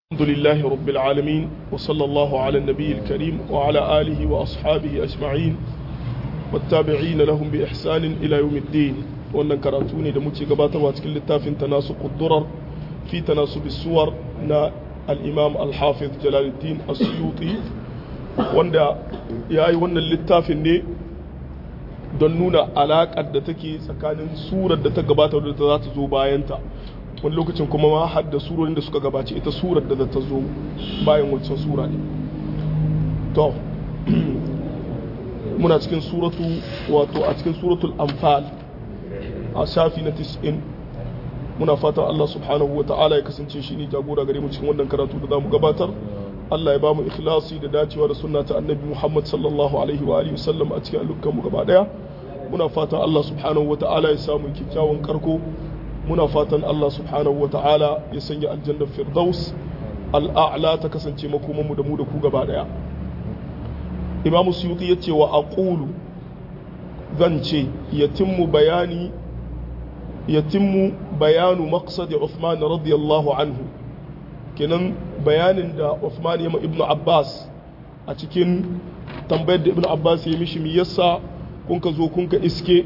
الحمد لله رب العالمين وصلى الله على النبي الكريم وعلى آله وأصحابه أجمعين والتابعين لهم بإحسان إلى يوم الدين wannan karatu ne da muke gabatarwa cikin littafin tanasuqud durar fi tanasubis suwar na al-imam al-hafiz jalaluddin as-suyuti wanda yayi wannan littafin ne don nuna alaƙar da take tsakanin surar da ta gabata da za ta zo bayanta wani lokacin kuma ma har da surorin da suka gabace ita surar da za ta zo bayan wancan sura ne to muna cikin suratu wato a cikin suratul anfal a shafi na 90 muna fatan Allah subhanahu wa ta'ala ya kasance shi ne jagora gare mu cikin wannan karatu da zamu gabatar Allah ya bamu ikhlasi da dacewa da sunna ta annabi Muhammad sallallahu alaihi wa alihi wasallam a cikin alukan mu gaba daya muna fatan Allah subhanahu wa ta'ala ya samu kyakkyawan karko muna fatan Allah subhanahu wa ta'ala ya sanya aljannar firdaus al'a'la ta kasance makomanmu da mu da ku gaba daya imamu suyuti ya ce wa aqulu zan ce yatimmu bayani yatimmu bayanu maqsadi Uthman radiyallahu anhu kenan bayanin da Uthman ya ma ibnu Abbas a cikin tambayar da ibnu Abbas ya mishi me yasa kun ka zo kun ka iske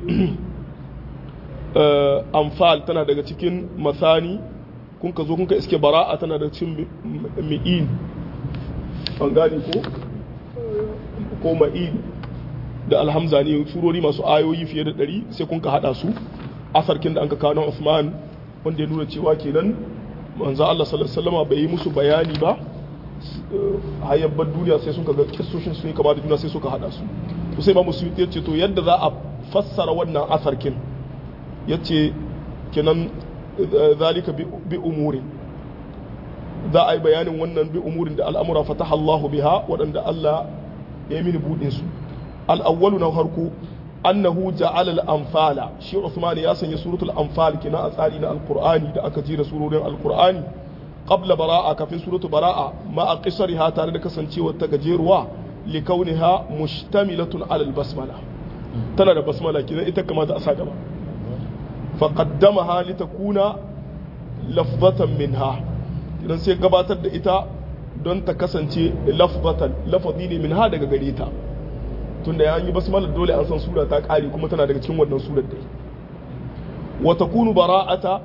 amfal tana daga cikin masani kun ka zo kun ka iske bara'a tana daga cikin mi'in an gane ko ko ma'in da alhamza ne surori masu ayoyi fiye da ɗari sai kun ka haɗa su asarkin da an ka kawo Usman wanda ya nuna cewa kenan manzo Allah sallallahu alaihi wasallam bai yi musu bayani ba hayabbar duniya sai suka ga kissoshin su ne kama da juna sai suka haɗa su to sai ba musu ce to yadda za a fassara wannan asarkin ya ce kinan zalika bi umurin za a yi bayanin wannan bi umurin da al'amura fataha Allahu biha waɗanda Allah ya yi mini buɗin su al'awwalu na harko annahu ja'ala al-anfala shi Uthman ya sanya suratul anfal kina a tsari na alqur'ani da aka jira surorin alqur'ani qabla bara'a kafin suratul bara'a ma a qisariha tare da kasancewar ta gajeruwa likauniha mushtamilatun ala al-basmala tana da basmala kina ita kamata a sa gaba faƙaddamaha litakuna lafzatan minha idan sai gabatar da ita don ta kasance lafzatan lafazi ne minha daga gare ta tunda ya yi basmala dole an san sura ta ƙare kuma tana daga cikin wannan surar dai wa takunu bara'ata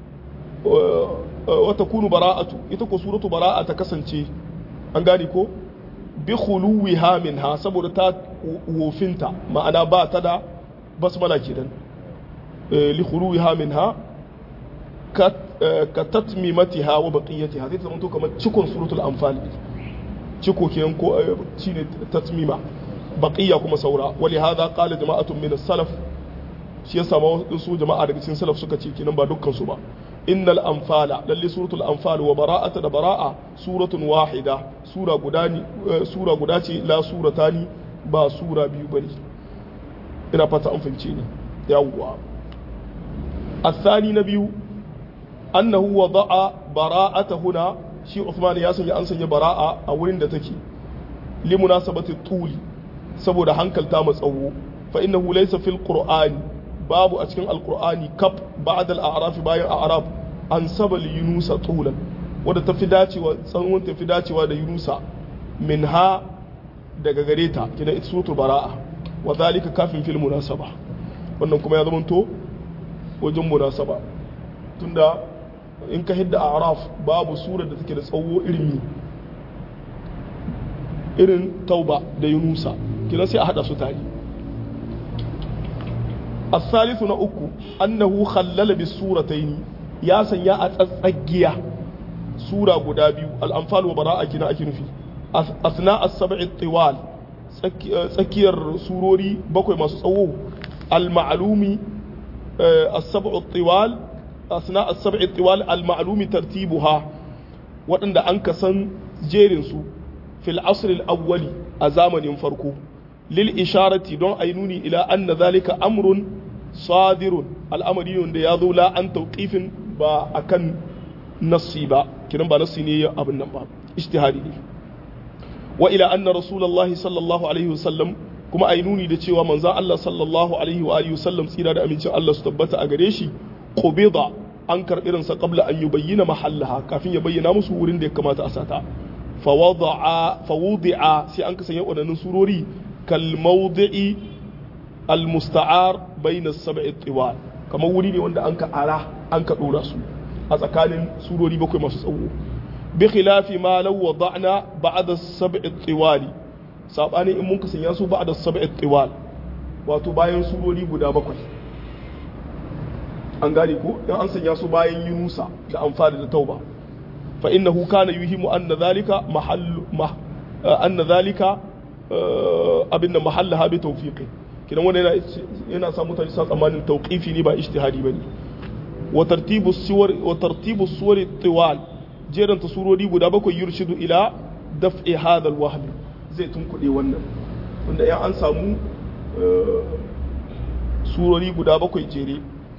wa takunu bara'atu ita ko suratu bara'a ta kasance an gane ko bi khuluwiha minha saboda ta wofinta ma'ana ba ta da basmala kenan لخروجها منها كتتميمتها وبقيتها زي زمان كما cikon suratul anfal ciko kenan ko shine tatmima baqiya kuma saura wali hada qala jama'atun min as-salaf shi yasa ma su jama'a daga cikin salaf suka ce kenan ba dukkan su ba innal anfala lalle suratul anfal wa bara'ata da bara'a suratun wahida sura guda ni sura guda ce la suratani ba sura biyu bane ina fata an fahimce ni yawwa الثاني نبي أنه وضع براءة هنا شي عثمان ياسن يأنسن براءة أولين دتكي لمناسبة الطول سبو ده هنكل تامس أو فإنه ليس في القرآن باب أتكن القرآن كب بعد الأعراف باين أعراف أن سبل يونس طولا وده تفداتي وصنون تفداتي وده يونس منها daga gare ta kina ita suratul bara'a wa zalika kafin fil munasaba wannan kuma ya zamanto wajen munasaba tunda in ka hidda araf babu surar da take da tsawo irin irin tauba da yunusa kina sai a hada su tare الثالث na uku annahu khallala bis suratayn ya sanya a tsatsagiya sura guda biyu al-anfal wa bara'a kina ake nufi asna as-sab'i tiwal tsakiyar surori bakwai masu tsawo al-ma'lumi السبع الطوال أثناء السبع الطوال المعلوم ترتيبها وأن أنك سن جيرنسو في العصر الأول أزامن فرقو للإشارة دون أينوني إلى أن ذلك أمر صادر الأمر يون ياذو لا أن توقيف با أكن نصيبا كنن با نصيني أبن نبا اجتهادي وإلى أن رسول الله صلى الله عليه وسلم kuma a yi nuni da cewa manzan Allah sallallahu alaihi wa alihi wasallam tsira da amincin Allah su tabbata a gare shi qubida an karɓi irinsa qabla an yubayyana mahallaha kafin ya bayyana musu wurin da ya kamata a sata fawada'a fawudi'a sai an kasance waɗannan surori kal mawdi'i al musta'ar bayna as-sab'i tiwal kamar wuri ne wanda an ka ara an ka dora su a tsakanin surori bakwai masu tsawo bi khilafi ma law wada'na ba'da as-sab'i tiwali sabani in mun kasanya su ba'da as-sab'i tiwal wato bayan surori guda bakwai an gane ko in an sanya su bayan yunusa da amfani da tauba fa innahu kana yuhimu anna dhalika mahallu anna dhalika abinda mahallaha bi tawfiqi kidan wannan yana yana sa mutane sa tsammanin tawqifi ne ba ijtihadi bane wa tartibu suwar wa tartibu suwar tiwal jeran ta surori guda bakwai yurshidu ila daf'i hadha alwahm zai tunkuɗe wannan wanda ya an samu surori guda bakwai jere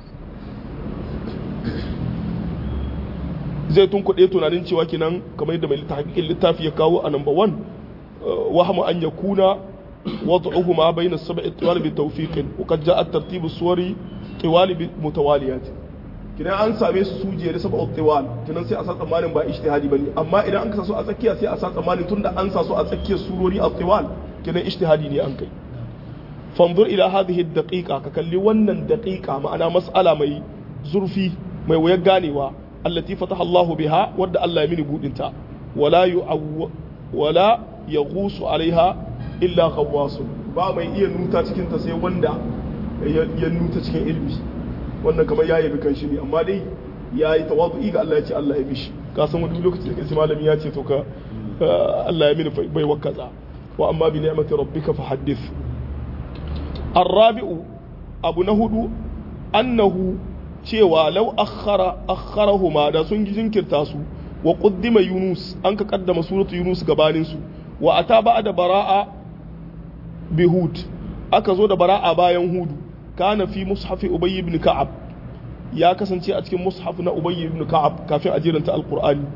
zai tunkuɗe tunanin cewa kinan kamar yadda mai hakikin littafi ya kawo a number one wahamu an ya kuna وضعهما بين السبع الطوال بتوفيق وقد جاء الترتيب الصوري طوال متواليات kina an same su suje da sab'a tiwal kinan sai a sa tsammanin ba ijtihadi bane amma idan an kasa su a tsakiya sai a sa tsammanin tunda an sa su a tsakiyar surori a tiwal kinan ijtihadi ne an kai fanzur ila hadhihi daqiqa ka kalli wannan daqiqa ma'ana mas'ala mai zurfi mai wayar ganewa allati fataha Allah biha wadda Allah ya mini budinta wala yu'awwa wala yaghusu alaiha illa khawwasun ba mai iya nuta cikin ta sai wanda ya nuta cikin ilmi wannan kamar ya yabi kan shi ne amma dai ya yi tawadu'i ga Allah ya ce Allah ya bishi ka san wani lokaci da kai malami ya ce to ka Allah ya mini bai wakaza wa amma bi ni'mati rabbika fa haddith الرابع abu na hudu annahu cewa lau akhara akharahuma da sun jinkirta su wa qaddima yunus an ka kaddama suratu yunus gabanin su wa ata da bara'a bi hud aka zo da bara'a bayan hudu kana fi mushafi ubay ibn ka'ab ya kasance a cikin mushaf na ubay ibn ka'ab kafin a jiranta alqur'ani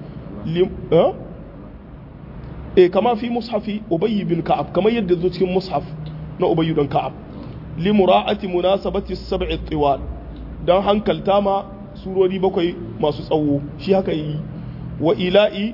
eh kama fi mushafi ubay ibn ka'ab kamar yadda zo cikin mushaf na ubay ibn ka'ab li mura'ati munasabati sab'i tiwal dan hankalta ma surori bakwai masu tsawo shi haka yi wa ila'i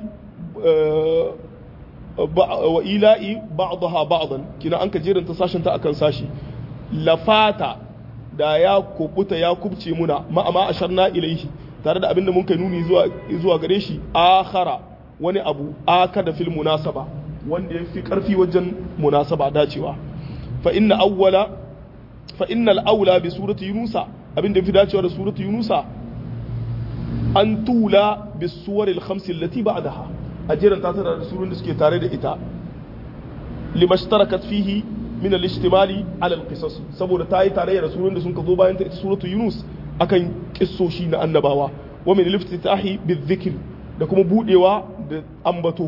wa ila'i ba'daha ba'dan kina an ka jeranta sashen ta akan sashi lafata da ya kubuta ya kubce muna ma amma asharna ilaihi tare da abinda mun kai nuni zuwa zuwa gare shi akhara wani abu aka da fil munasaba wanda ya fi karfi wajen munasaba dacewa fa inna awwala fa innal aula bi surati yunusa abinda fi dacewa da surati yunusa an tula bi suwar al khams allati ba'daha ajiran ta tara da surun da suke tare da ita limashtarakat fihi min al-ijtimali ala al-qisas saboda ta yi tarayya da surun da sun ka zo bayan ta ita suratu yunus akan kissoshi na annabawa wa min al-iftitahi bi da kuma budewa da ambato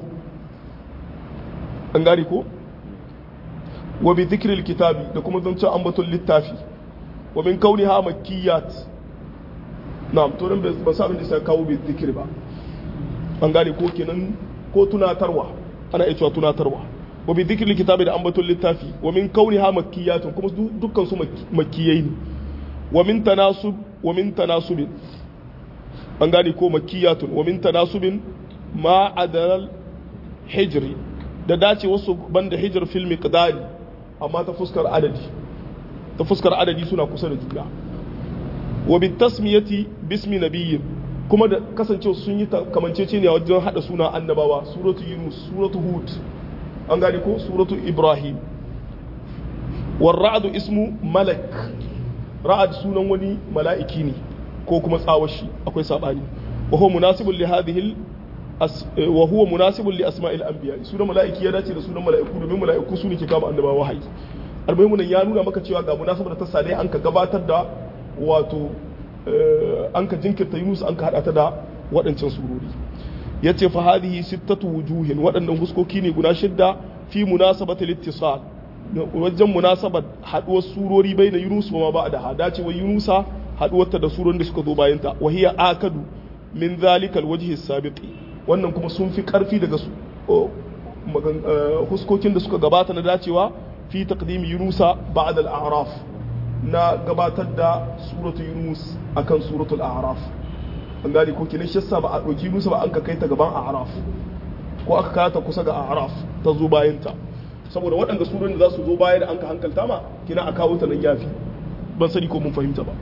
an gari ko wa bi dhikri al-kitabi da kuma zancen ambaton littafi wa min kauniha makkiyat na'am to nan ba sa abin da sai kawo bi dhikri ba an gane ko kenan ko tunatarwa ana iya cewa tunatarwa wa bi dhikri kitabi da ambaton littafi wa min kauniha makkiyatun kuma dukkan su makkiyai ne wa min tanasub wa min tanasubin an gane ko makkiyatun wa min tanasubin ma adal hijri da dace wasu banda hijr fil miqdari amma ta fuskar adadi ta fuskar adadi suna kusa da juna wa bi tasmiyati bismi nabiyyin kuma da kasancewa sun yi kamanceceniya wajen hada suna annabawa suratu yunus suratu hud an gane ko suratu ibrahim war ra'adu ismu malak ra'ad sunan wani mala'iki ne ko kuma tsawashi akwai sabani wa huwa munasibun li hadhihi wa huwa munasibun li asma'il anbiya sunan mala'iki ya dace da sunan mala'iku domin mala'iku su ne ke kama annabawa wahayi almuhimu ya nuna maka cewa ga munasabar ta sale an ka gabatar da wato an ka jinkirta Yunus an ka hada ta da waɗancan surori ya ce fa hadhihi sittatu wujuhin waɗannan huskoki ne guda shidda fi munasabati littisal wajen munasabar haduwar surori bai da Yunus ba ma ba da hada ce wa Yunusa haduwar ta da surorin da suka zo bayan ta wa hiya akadu min zalikal wajhi sabiqi wannan kuma sun fi karfi daga su huskokin da suka gabata na dacewa fi taqdim Yunusa ba'da al-a'raf na gabatar da suratu yunus akan suratul a'raf an gane ko kenan shi yasa ba a ɗauki Yunusa ba an ka kai ta gaban A'raf ko aka kawo ta kusa ga A'raf ta zo bayan ta saboda waɗanda surorin da za su zo baya da an ka hankalta ma kina a kawo ta nan yafi ban sani ko mun fahimta ba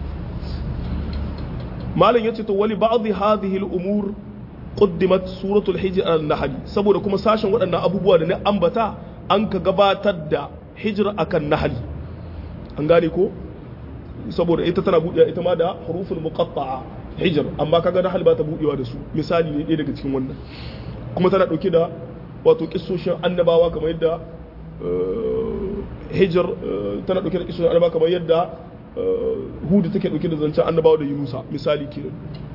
malam yace to wali ba'd hadhihi al-umur qaddimat suratul hijr al-nahl saboda kuma sashen waɗannan abubuwa da na ambata an ka gabatar da hijr akan nahl an gane ko saboda ita tana buɗewa ita ma da huruful muqatta'a hijr amma kaga nahl ba ta buɗewa da su misali ne ɗaya daga cikin wannan kuma tana ɗauke da wato kissoshin annabawa kamar yadda hijr tana ɗauke da kissoshin annabawa kamar yadda hudu take ɗauke da zancen annabawa da yunusa misali kenan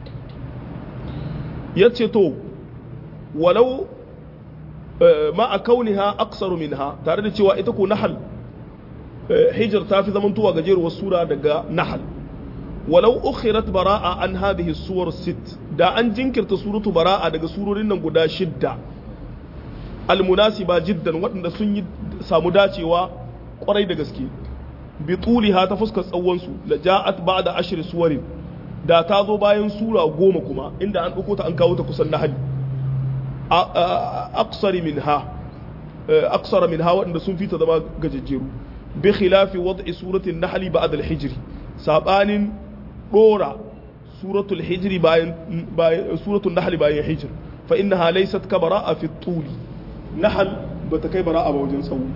ya ce to walau ma a kauniha aksaru minha tare da cewa ita ko nahal hijir ta fi zamantowa gajeruwar sura daga nahal walau ukhirat bara'a an hadhihi suwar sit da an jinkirta suratu bara'a daga surorin nan guda shidda almunasiba jiddan waɗanda sun yi samu dacewa kwarai da gaske bi tuliha ta fuskar tsawonsu la ja'at ba'da ashri suwarin da ta zo bayan sura goma kuma inda an ɗauko ta an kawo ta kusan nahali aqsari minha aqsara minha waɗanda sun fita zama gajejjeru bi khilafi wad'i suratin nahli ba'da al-hijr sabanin dora suratul hijr bayan suratul nahl bayan hijr fa innaha laysat ka bara'a fi tuli nahl bata kai bara'a ba wajen tsawo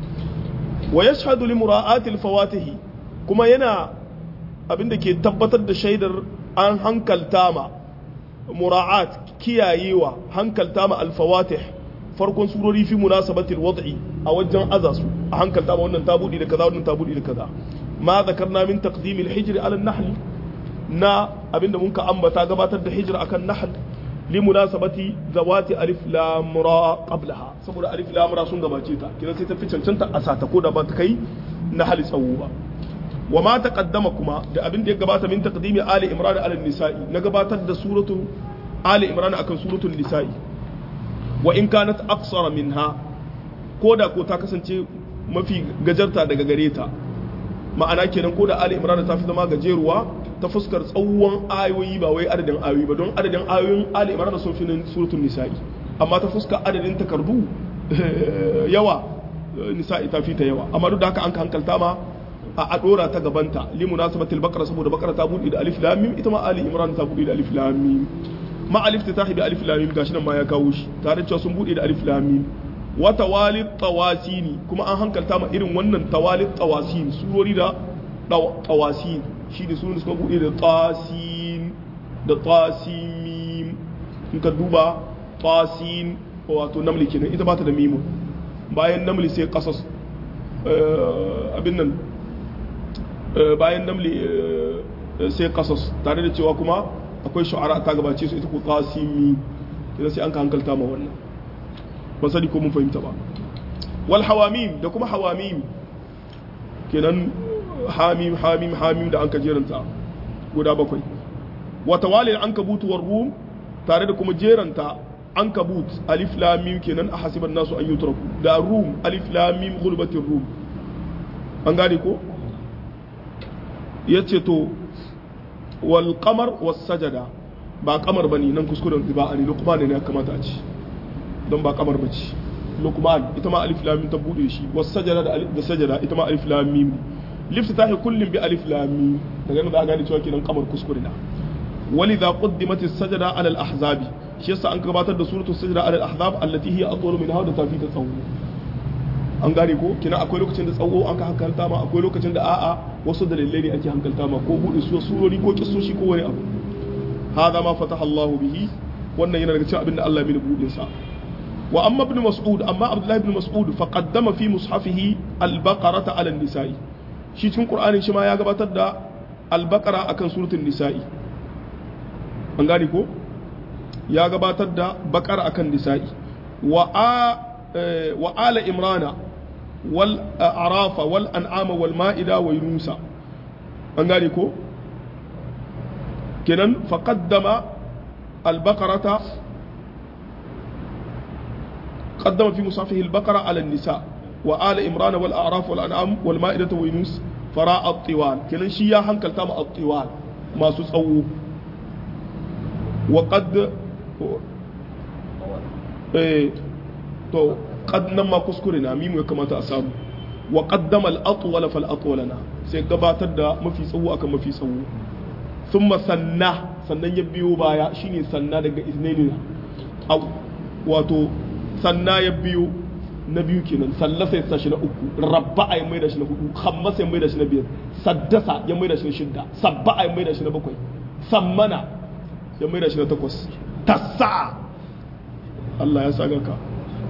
wa yashhadu li mura'ati al-fawatihi kuma yana abinda ke tabbatar da shaidar an hankalta ma mura'at kiyayewa hankalta ma al-fawatih farkon surori fi munasabatil wad'i a wajen azasu a hankalta ma wannan tabudi da kaza wannan tabudi da kaza ma zakarna min taqdim al-hijr ala an-nahl na abinda mun ka ambata gabatar da hijr akan nahl li munasabati zawati alif lam ra qablaha saboda alif lam ra sun gabace ta kidan sai ta fi cancanta a sata ko da ba ta kai nahl tsawo ba wa ma taqaddama kuma da abin da ya gabata min taqdimi ali imran ala nisa'i na gabatar da suratu ali imran akan suratul nisa'i wa in kanat aqsara minha ko da ko ta kasance mafi gajarta daga gare ta ma'ana kenan ko da ali imran ta fi zama gajeruwa ta fuskar tsawon ayoyi ba wai adadin ayoyi ba don adadin ayoyin ali imran sun fi suratul nisa'i amma ta fuskar adadin takardu yawa nisa'i ta fi ta yawa amma duk da haka an ka hankalta ma a dora ta gabanta li munasabatil baqara saboda baqara ta bude da alif lam mim ita ma ali imran ta bude da alif lam mim ma alif ta tahi bi alif lam mim gashi nan ma ya kawo shi tare cewa sun bude da alif lam mim wa tawalit tawasini kuma an hankalta ma irin wannan tawalit tawasin surori da tawasin shi da sunan suka bude da tasin da tasimim in ka duba tasin wato namli kenan ita ba ta da mimu bayan namli sai qasas abin nan bayan namli sai kasas tare da cewa kuma akwai shu'ara ta gabace su ita ko qasimi idan sai an ka hankalta ma wannan ban sani ko mun fahimta ba wal hawamim da kuma hawamim kenan hamim hamim hamim da an ka jeranta guda bakwai wa tawali an kabut war rum tare da kuma jeranta an kabut alif lam mim kenan a hasiban nasu an yutraku da rum alif lam mim ghulbatir rum an gane ko ya ce to wal kamar was sajada ba kamar bane nan kuskuren ba ne lukman ne ya kamata a ci don ba kamar bace lukman ita ma alif lam ta bude shi was sajada da alif da sajada ita ma alif lam mim liftitahi kullum bi alif lam mim daga nan za a gane cewa kenan kamar kuskure na ولذا قدمت السجدة على الأحزاب shi yasa an gabatar da suratul sajda ala al-ahzab allati hiya atwalu minha da tafi ta tsawo an gane ko kina akwai lokacin da tsawo an ka hankalta ma akwai lokacin da a'a wasu dalilai ne ake hankalta ma ko bude su surori ko kissoshi ko wani abu hada ma fataha Allah bihi wannan yana daga cikin abin da Allah ya mini bude sa wa amma ibn mas'ud amma abdullahi ibn mas'ud fa qaddama fi mushafihi al-baqarata ala an-nisa'i shi cikin qur'anin shi ma ya gabatar da al-baqara akan suratul nisa'i an gane ko ya gabatar da bakar akan nisa'i wa wa ala imrana wal arafa wal an'ama wal ma'ida wa yunusa an gane ko kenan faqaddama al baqarata qaddama fi musafihi al baqara ala an nisa wa ala imrana wal a'raf wal an'am wal ma'ida wa yunus fara at-tiwal kenan shi ya hankalta ma at-tiwal masu tsawo wa qad eh to qad nan ma kuskure na mimu ya kamata a samu wa qaddama al-atwal fal atwalana sai gabatar da mafi tsawo akan mafi tsawo thumma sanna sannan ya biyo baya shine sanna daga isnaini wato sanna ya biyo na biyu kenan sallasa ya sa shi na uku rabba ya mai da shi na hudu khammasa ya mai da shi na biyar saddasa ya mai da shi na shidda sabba ya mai da shi na bakwai sammana ya mai da shi na takwas tassa Allah ya saga ka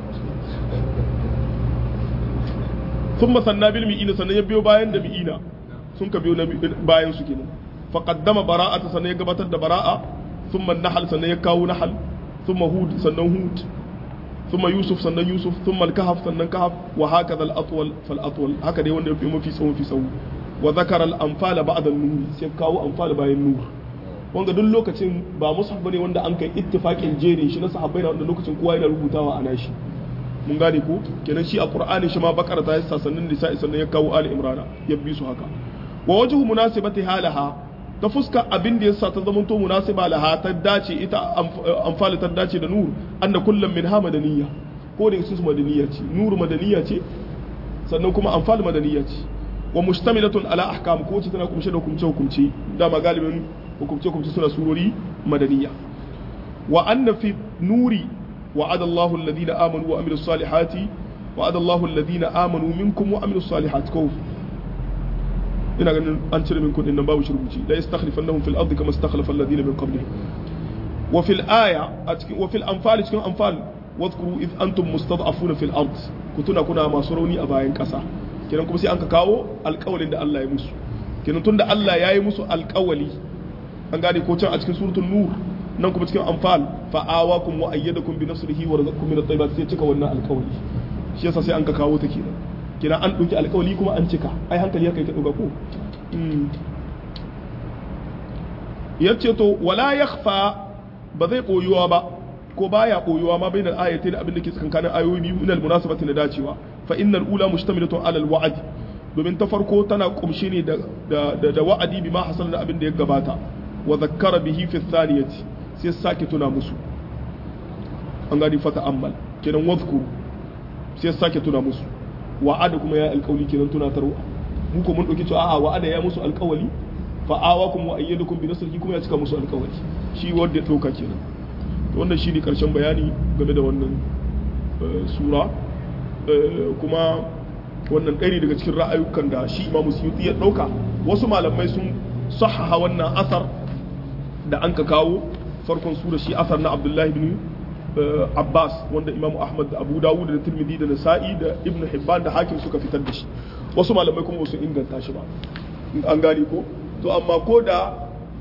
sun masanna bil mi'ina sannan ya biyo bayan da mi'ina sun ka biyo bayan su kenan faqaddama bara'ata sannan ya gabatar da bara'a thumma nahal sannan ya kawo nahal thumma hud sannan hud thumma yusuf sannan yusuf thumma al-kahf sannan kahf wa hakadha al-atwal fal atwal haka dai wanda ya fi mafi tsawo fi tsawo wa zakara al-anfal ba'da an-nur sai kawo anfal bayan nur wanda duk lokacin ba mushaf bane wanda an kai ittifaqin jerin shi na sahabbai da wanda lokacin kowa yana rubutawa a nashi mun gane ko kenan shi a qur'ani shi ma bakara ta yasa sannan nisa'i sannan ya kawo ali imrana ya bi su haka wa wajhu munasibati halaha ta fuska abin da yasa ta zamanto munasiba laha ta dace ita amfali ta dace da nur anna kullum min ha madaniya ko da su madaniya ce nur madaniya ce sannan kuma amfali madaniya ce wa mustamilatun ala ahkam ko ce tana kumshe da hukumce hukumce dama galibin hukumce hukumce suna surori madaniya wa anna fi nuri وعد الله الذين آمنوا وعملوا الصالحات وعد الله الذين آمنوا منكم وعملوا الصالحات كوف ina ganin an cire min kudin nan babu shirbuci la yastakhlifannahum fil ardi kama istakhlafa alladhina min qablihim wa fil aya wa fil anfal cikin anfal wadhkuru id antum mustad'afuna fil ard kutuna kuna masu rauni a bayan kasa kenan kuma sai an ka kawo alƙawalin da Allah ya musu kenan tunda Allah ya yi musu alƙawali an gane ko can a cikin suratul nur nan kuma cikin anfal fa awakum wa ayyadakum bi nasrihi wa razaqakum min at-tayyibat sai cika wannan alƙawali shi yasa sai an ka kawo ta kenan kina an ɗauki alkawali kuma an cika ai hankali ya kai ka ɗauka ko ya ce to wala ya ba zai ɓoyuwa ba ko baya ɓoyuwa ma bai da ayatai da abin da ke tsakankanin ayoyi biyu min almunasabati na dacewa fa innal ula mushtamilatun alal wa'adi domin ta farko tana kumshe ne da da wa'adi bima hasal da abin da ya gabata wa zakkara bihi fi thaniyati sai sake tuna musu an gani fata ammal kenan wadhkuru sai sake tuna musu wa'ada kuma ya alƙawli kenan tunatarwa mu ko mun dauki cewa a'a wa'ada ya musu alƙawali fa awakum wa ayyadukum bi nasrihi kuma ya cika musu alƙawali shi wanda ya dauka kenan to wannan shine karshen bayani game da wannan sura kuma wannan ɗari daga cikin ra'ayukan da shi imamu suyuti ya dauka wasu malamai sun sahaha wannan asar da an ka kawo farkon sura shi asar na abdullahi bin Abbas wanda Imam Ahmad da Abu Dawud da Tirmidhi da Nasa'i da Ibn Hibban da Hakim suka fitar da shi wasu malamai kuma su inganta shi ba an gane ko to amma ko da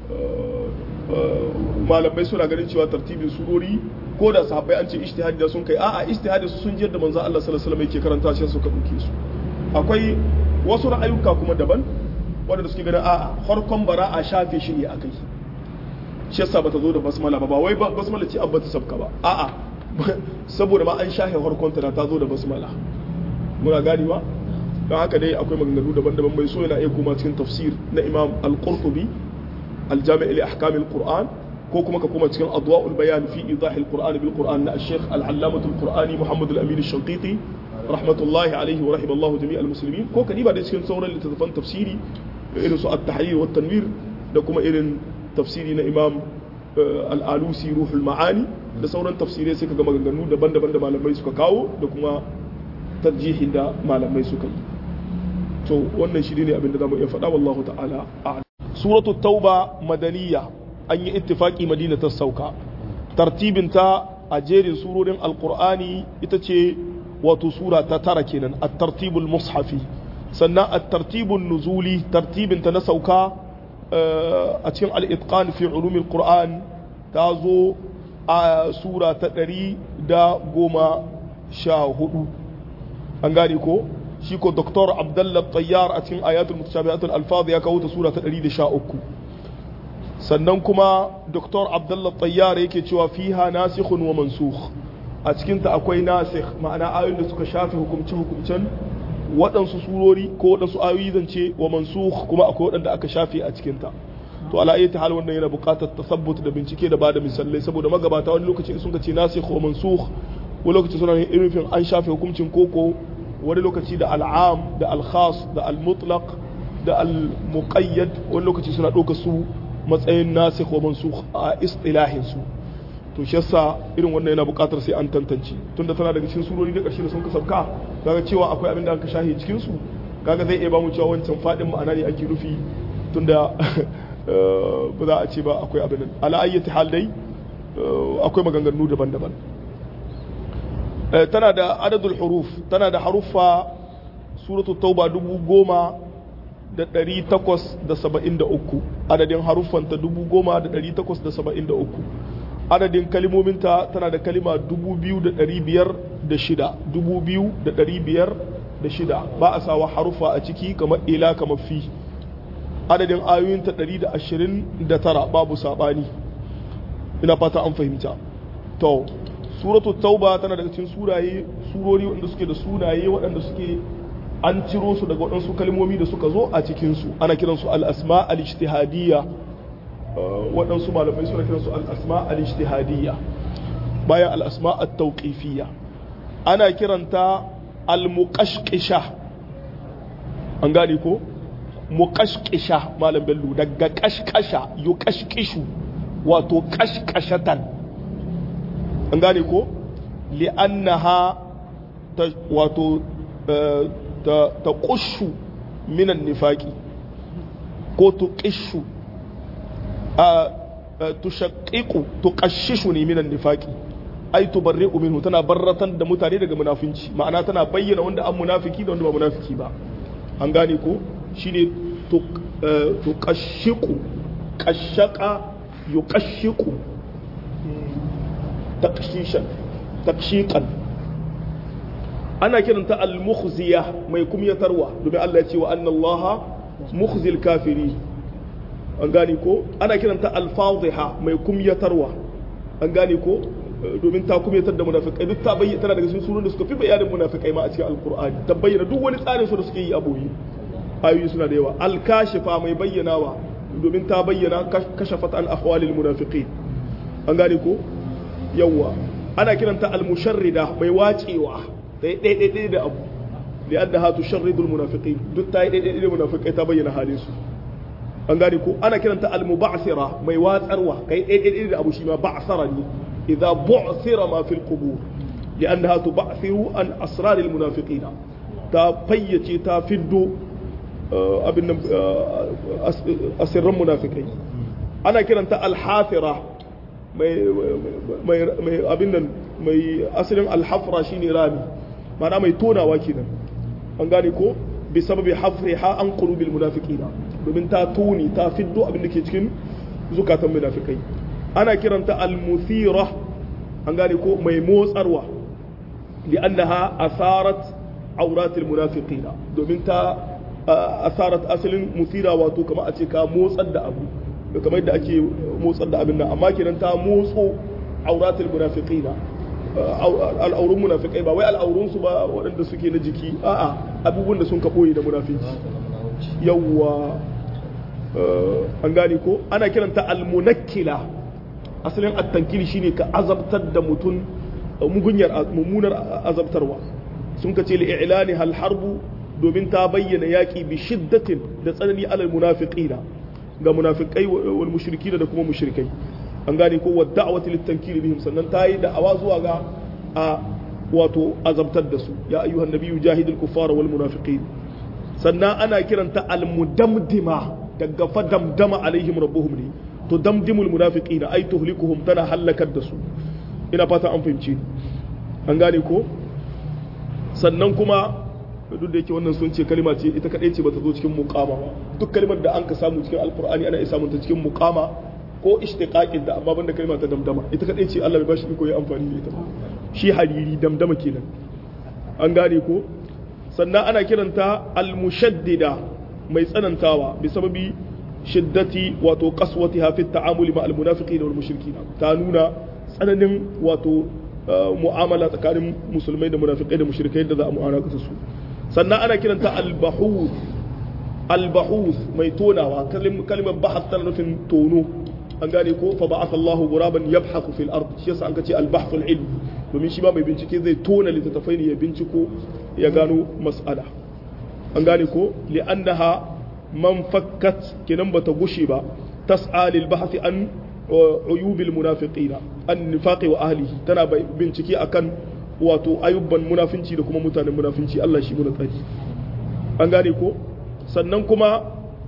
malamai suna ganin cewa tartibin surori ko da sahabbai an ce ijtihadi da sun kai a'a ijtihadi su sun ji yadda manzo Allah sallallahu alaihi wasallam yake karanta shi suka dauke su akwai wasu ra'ayuka kuma daban wanda suke ganin a'a farkon bara'a shafe shi ne akai shi yasa bata zo da basmala ba ba wai basmala ce abba ta sabka ba a'a saboda ma an shahe harkonta da ta zo da basmala muna gani ba don haka dai akwai maganganu daban-daban mai so yana iya koma cikin tafsir na imam al-qurtubi al-jami' li ahkam al-qur'an ko kuma ka koma cikin adwa'ul bayan fi idah al-qur'an bil qur'an na al-sheikh al-allamah al-qur'ani muhammad al-amin al-shanqiti rahmatullahi alayhi wa rahimallahu jami' al-muslimin ko kadiba da cikin sauran littattafan tafsiri irin su at-tahrir wa tanwir da kuma irin tafsiri na imam al'alusi ruhul ma'ani da sauran tafsirai suka ga maganganu daban-daban da malamai suka kawo da kuma tarjihin da malamai suka yi to wannan shi ne abin da zamu iya faɗa wallahu ta'ala a'lam suratu tauba madaniya an yi ittifaki madina ta sauka tartibin ta a jerin surorin alqur'ani ita ce wato sura ta tara kenan at-tartibul mushafi sannan at-tartibun nuzuli tartibin ta na sauka a cikin al'itƙan fi ulumin ƙur'an ta zo a sura ta ɗari da goma sha hudu an gane ko shi ko doktor abdullah tsayyar a cikin ayatul mutashabihatul alfaz ya kawo ta sura ta ɗari da sha uku sannan kuma doktor abdullah tsayyar yake cewa fiha nasikhun wa mansukh a cikinta akwai nasikh ma'ana ayoyin da suka shafe hukumce-hukumcen waɗansu surori ko waɗansu ayoyi zance wa mansukh kuma akwai waɗanda aka shafe a cikinta to to ala ayyati hal wannan yana buƙatar tasabbut da bincike da bada misalai saboda magabata wani lokaci sun ce nasikh wa mansukh wani lokaci suna yin irin an shafe hukuncin koko wani lokaci da al'am da al-khas da al-mutlaq da al-muqayyad wani lokaci suna ɗauka su matsayin nasikh wa mansukh a istilahin su to shi yasa irin wannan yana buƙatar sai an tantance tunda tana daga cikin surori da ƙarshe da sun kasabka kaga cewa akwai abin da aka shahe cikin su kaga zai iya ba mu cewa wancan fadin ma'ana ne ake nufi tunda ba za a ce ba akwai abin nan ala ayyati hal dai akwai maganganu daban-daban tana da adadul huruf tana da haruffa suratu tauba dubu goma da ɗari takwas da saba'in da uku adadin haruffanta dubu goma da ɗari takwas da saba'in da uku adadin kalimominta tana da kalima dubu biyu da ɗari biyar da shida dubu biyu da ɗari biyar da shida ba a sawa haruffa a ciki kamar ila kamar fi adadin ayoyinta 129 babu saɓani ina fata an fahimta to suratu tauba tana daga cikin suraye surori waɗanda suke da sunaye waɗanda suke an ciro su daga waɗansu kalmomi da suka zo a cikinsu ana kiransu al-asma al-ijtihadiyya waɗansu malamai suna kiransu al-asma al-ijtihadiyya bayan al-asma at-tawqifiyya ana kiranta al-muqashqisha an gane ko muqashqisha malam bello daga kashkasha yuqashqishu wato kashkashatan an gane ko li'annaha wato ta qushu minan nifaqi ko tuqishu tushaqqiqu tuqashishu ne minan nifaqi ai tubarri'u minhu tana barratan da mutane daga munafinci ma'ana tana bayyana wanda an munafiki da wanda ba munafiki ba an gane ko shine tuqashiqu qashqa yuqashiqu taqshishan taqshiqan ana kiranta al-mukhziya mai kumyatarwa domin Allah ya ce wa anna Allah mukhzil kafiri an gane ko ana kiranta al-fadhiha mai kumyatarwa an gane ko domin ta kumyatar da munafikai duk ta bayyana tana daga cikin surun da suka fi bayanin munafikai ma a cikin alqur'ani ta bayyana duk wani tsarin su da suke yi a boye ayoyi suna da yawa al-kashifa mai bayyanawa domin ta bayyana kashafat an ahwalil munafiqin an gane ko yawa ana kiranta al-musharrida mai wacewa ta yi ɗaiɗaiɗai da abu da yadda hatu sharridul munafiqin duk ta yi ɗaiɗaiɗai da munafiqai ta bayyana halin su an gane ko ana kiranta al-muba'sira mai watsarwa kai ɗaiɗaiɗai da abu shi ma ba'sara ne idza bu'sira ma fil qubur لأنها تبعثر عن أسرار المنافقين تا فيتي تا فدو أبن أسر المنافقين أنا كرنت الحافرة mai abin nan mai asalin alhafra shine rami ma'ana mai tonawa kenan an gane ko bi sababi hafriha an qulubil munafiqina domin ta toni ta fiddo abin da ke cikin zukatan munafikai ana kiranta almuthira an gane ko mai motsarwa li'annaha asarat auratil munafiqina domin ta asarat asalin muthira wato kamar a ce ka motsar da abu kamar yadda ake motsar da abin nan amma kenan ta motso auratul munafiqina al'aurun munafiqai ba wai al'aurun su ba waɗanda suke na jiki a'a abubuwan da sun ka boye da munafici yawwa an gane ko ana kiranta almunakkila asalin at-tankili shine ka azabtar da mutum mugunyar mummunar azabtarwa sun ka ce li i'lani hal harbu domin ta bayyana yaki bi shiddatin da tsanani alal munafiqina ga munafikai wal mushrikina da kuma mushrikai an gane ko wadda da'awati litankiri bihim sannan ta yi da'awa zuwa ga a wato azabtar da su ya ayyuhan nabiyyu jahidul kuffara wal munafiqin sannan ana kiranta al mudamdima daga fa damdama alaihim rabbuhum ne to damdimul munafiqin ay tuhlikuhum tana halakar da su ina fata an fahimci an gane ko sannan kuma duk da yake wannan sun ce kalima ce ita kadai ce bata zo cikin muqama ba duk kalimar da an ka samu cikin alqur'ani ana iya samun ta cikin muqama ko ishtiqaqin da amma banda kalima ta damdama ita kadai ce Allah bai bashi iko ya amfani da ita ba shi hariri damdama kenan an gane ko sannan ana kiranta al-mushaddida mai tsanantawa bi sababi shiddati wato qaswatiha fi ta'amuli ma al-munafiqina wal mushrikina ta nuna tsananin wato mu'amala tsakanin musulmai da munafikai da mushrikai da za a mu'amala su sannan ana kiranta al-bahur al-bahuth mai tonawa kalimar bahath tana nufin tono an gane ko fa ba'atha Allahu ghuraban yabhathu fil ard shi yasa an kace al-bahth al-ilm domin shi ba mai bincike zai tona littattafai ne ya binciko ya gano mas'ala an gane ko li'annaha man fakkat kenan bata gushe ba tas'a lil bahth an uyub al munafiqin an nifaqi wa ahlihi tana bincike akan wato ayubban munafinci da kuma mutanen munafinci Allah shi muna tsari an gane ko sannan kuma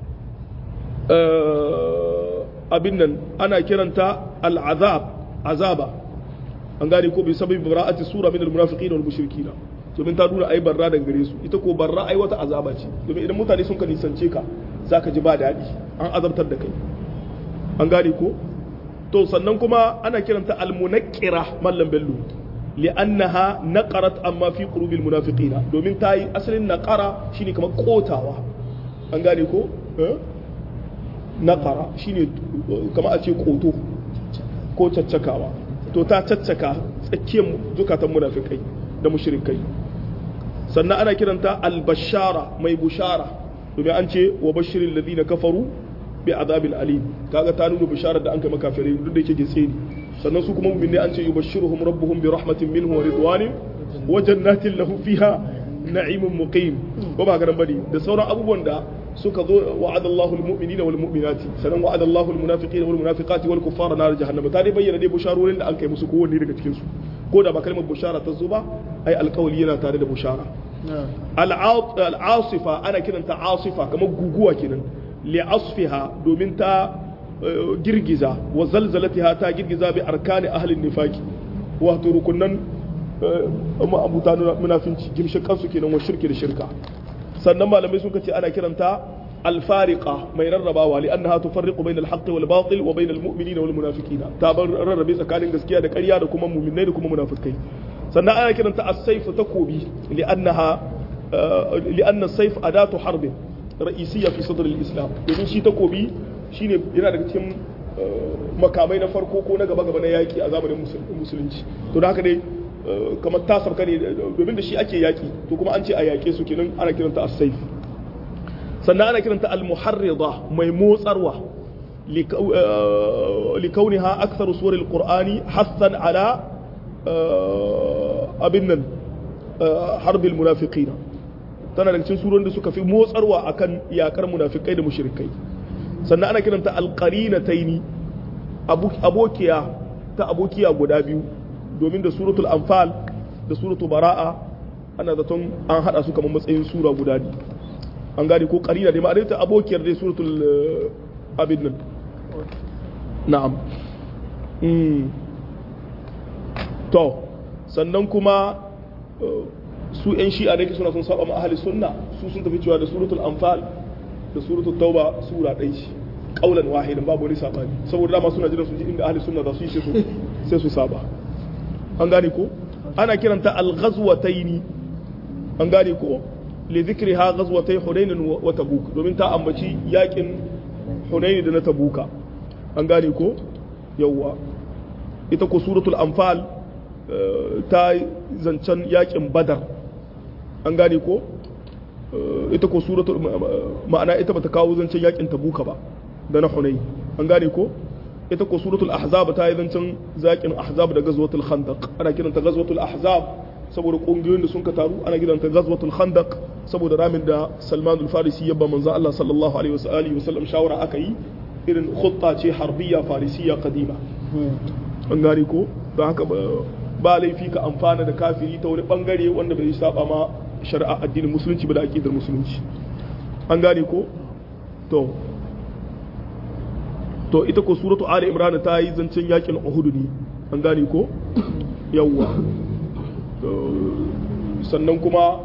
abin nan ana kiranta al'azab azaba an gane ko bai sabai bara'ati sura min al-munafiqin wal mushrikin domin ta nuna ai barra daga gare su ita ko barra ai wata azaba ce domin idan mutane sun ka nisance ka zaka ji ba daɗi an azabtar da kai an gane ko to sannan kuma ana kiranta al-munaqqira mallam bello li'annaha naqarat amma fi qulubil munafiqin domin ta yi asalin naqara shine kamar kotawa an gane ko naqara shine kamar a ce koto ko caccakawa to ta caccaka tsakiyar zukatan munafikai da mushrikai sannan ana kiranta albashara mai bushara domin an ce wa bashirin ladina kafaru bi azabil alim kaga ta nuna bishara da an kai makafirai duk da yake gitse ne sannan su kuma mu'minai an ce yubashshiruhum rabbuhum bi rahmatin minhu wa ridwanin wa jannatin lahu fiha na'imun muqim ko ba garan bane da sauran abubuwan da suka zo wa'adallahu almu'minina wal mu'minati sannan wa'adallahu almunafiqina wal munafiqati wal kuffara nar jahannam ta dai bayyana dai busharorin da an kai musu kowanne daga cikin su ko da ba kalmar bushara ta zo ba ai alkawali yana tare da bushara al'asifa ana kiranta asifa kamar guguwa kenan li'asfiha domin ta girgiza wa zalzalatiha ta girgiza bi arkani ahlin nifaki wato rukunan ma'abuta munafinci gimshin kansu kenan wa shirki da shirka sannan malamai sun ce ana kiranta alfariqa mai rarrabawa li annaha tufarriqu bainal haqqi wal batil wa bainal mu'minina wal munafiqina ta bar rarrabe tsakanin gaskiya da ƙarya da kuma mu'minai da kuma munafikai sannan ana kiranta as-sayf takobi li annaha li anna as-sayf adatu harbin ra'isiyya fi sadr al-islam domin shi takobi shine yana daga cikin makamai na farko ko na gaba gaba na yaki a zamanin musulunci to da haka dai kamar ta sabka ne domin da shi ake yaki to kuma an ce a yake su kenan ana kiranta as-sayf sannan ana kiranta al-muharrida mai motsarwa likauniha aktharu suwar al-qur'ani hassan ala abin nan harbil munafiqina tana daga cikin surorin da suka fi motsarwa akan yakar munafikai da mushrikai sannan ana kiranta al-qarinataini abokiya ta abokiya guda biyu domin da suratul anfal da suratul bara'a ana zaton an hada su kamar matsayin sura guda ne an gane ko karina dai ma'anar ta abokiyar dai suratul abin nan na'am to sannan kuma su yan shi'a da suna sun saba ma ahli sunna su sun tafi cewa da suratul anfal da suratul tauba sura ɗaya ce kaulan wahidan babu wani sabani saboda dama suna jiran su ji inda ahli sunna za su yi sai su saba an gane ko ana kiranta al-ghazwataini an gane ko li dhikriha ghazwatay hunain wa tabuk domin ta ambaci yakin hunain da na tabuka an gane ko yawa ita ko suratul anfal ta zancen yakin badar an gane ko ita ko suratul ma'ana ita bata kawo zancen yakin tabuka ba da na hunain an gane ko ita ko suratul ahzab ta yi zancen zakin ahzab da gazwatul khandaq ana kiranta gazwatul ahzab saboda kungiyoyin da sun ka taru ana kiranta gazwatul khandaq saboda ramin da Salman al-Farisi yabba manzon Allah sallallahu alaihi wa alihi wa sallam shawara aka yi irin khutta ce harbiya farisiya qadima an gane ko don haka ba laifi ka amfana da kafiri ta wani bangare wanda bai saba ma shari'a addinin musulunci ba da aqidar musulunci an gane ko to to ita ko suratu ali imran ta yi zancen yakin uhud ne an gane ko yawwa sannan kuma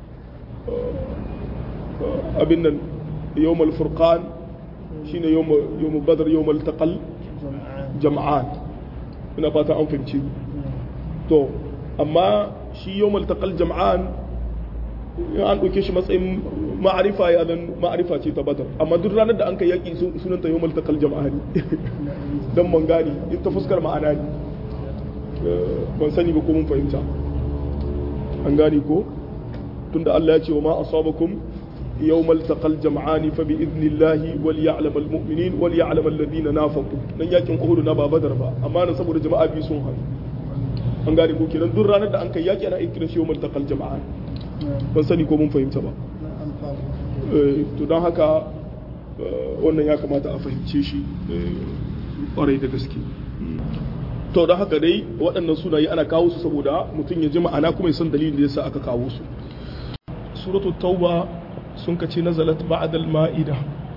abin nan yawmal furqan shine yawmal badr yawmal taqal jam'an ina fata an fahimci to amma shi yawmal taqal jam'an an ɗauke shi matsayin ma'arifa ya zan ma'arifa ce ta badar amma duk ranar da an kai yaƙi sunan ta yawmal taqal jama'a ne dan man gani in ta fuskar ma'ana ne ban sani ba ko mun fahimta an gani ko tunda Allah ya ce wa ma asabakum يوم التقى الجمعان فبإذن الله وليعلم المؤمنين وليعلم الذين نافقوا nan yakin Uhud na ba Badar ba amma na saboda jama'a biyu sun haɗu an gane ko kenan duk ranar da an kai yaki ana ikirin shi yawmal taqal jama'an ban sani ko mun fahimta ba to don haka wannan ya kamata a fahimce shi kwarai da gaske to don haka dai waɗannan sunaye ana kawo su saboda mutum ya ji ma'ana kuma ya san dalilin da yasa aka kawo su suratul tauba sun ka ce nazalat ba'dal ma'ida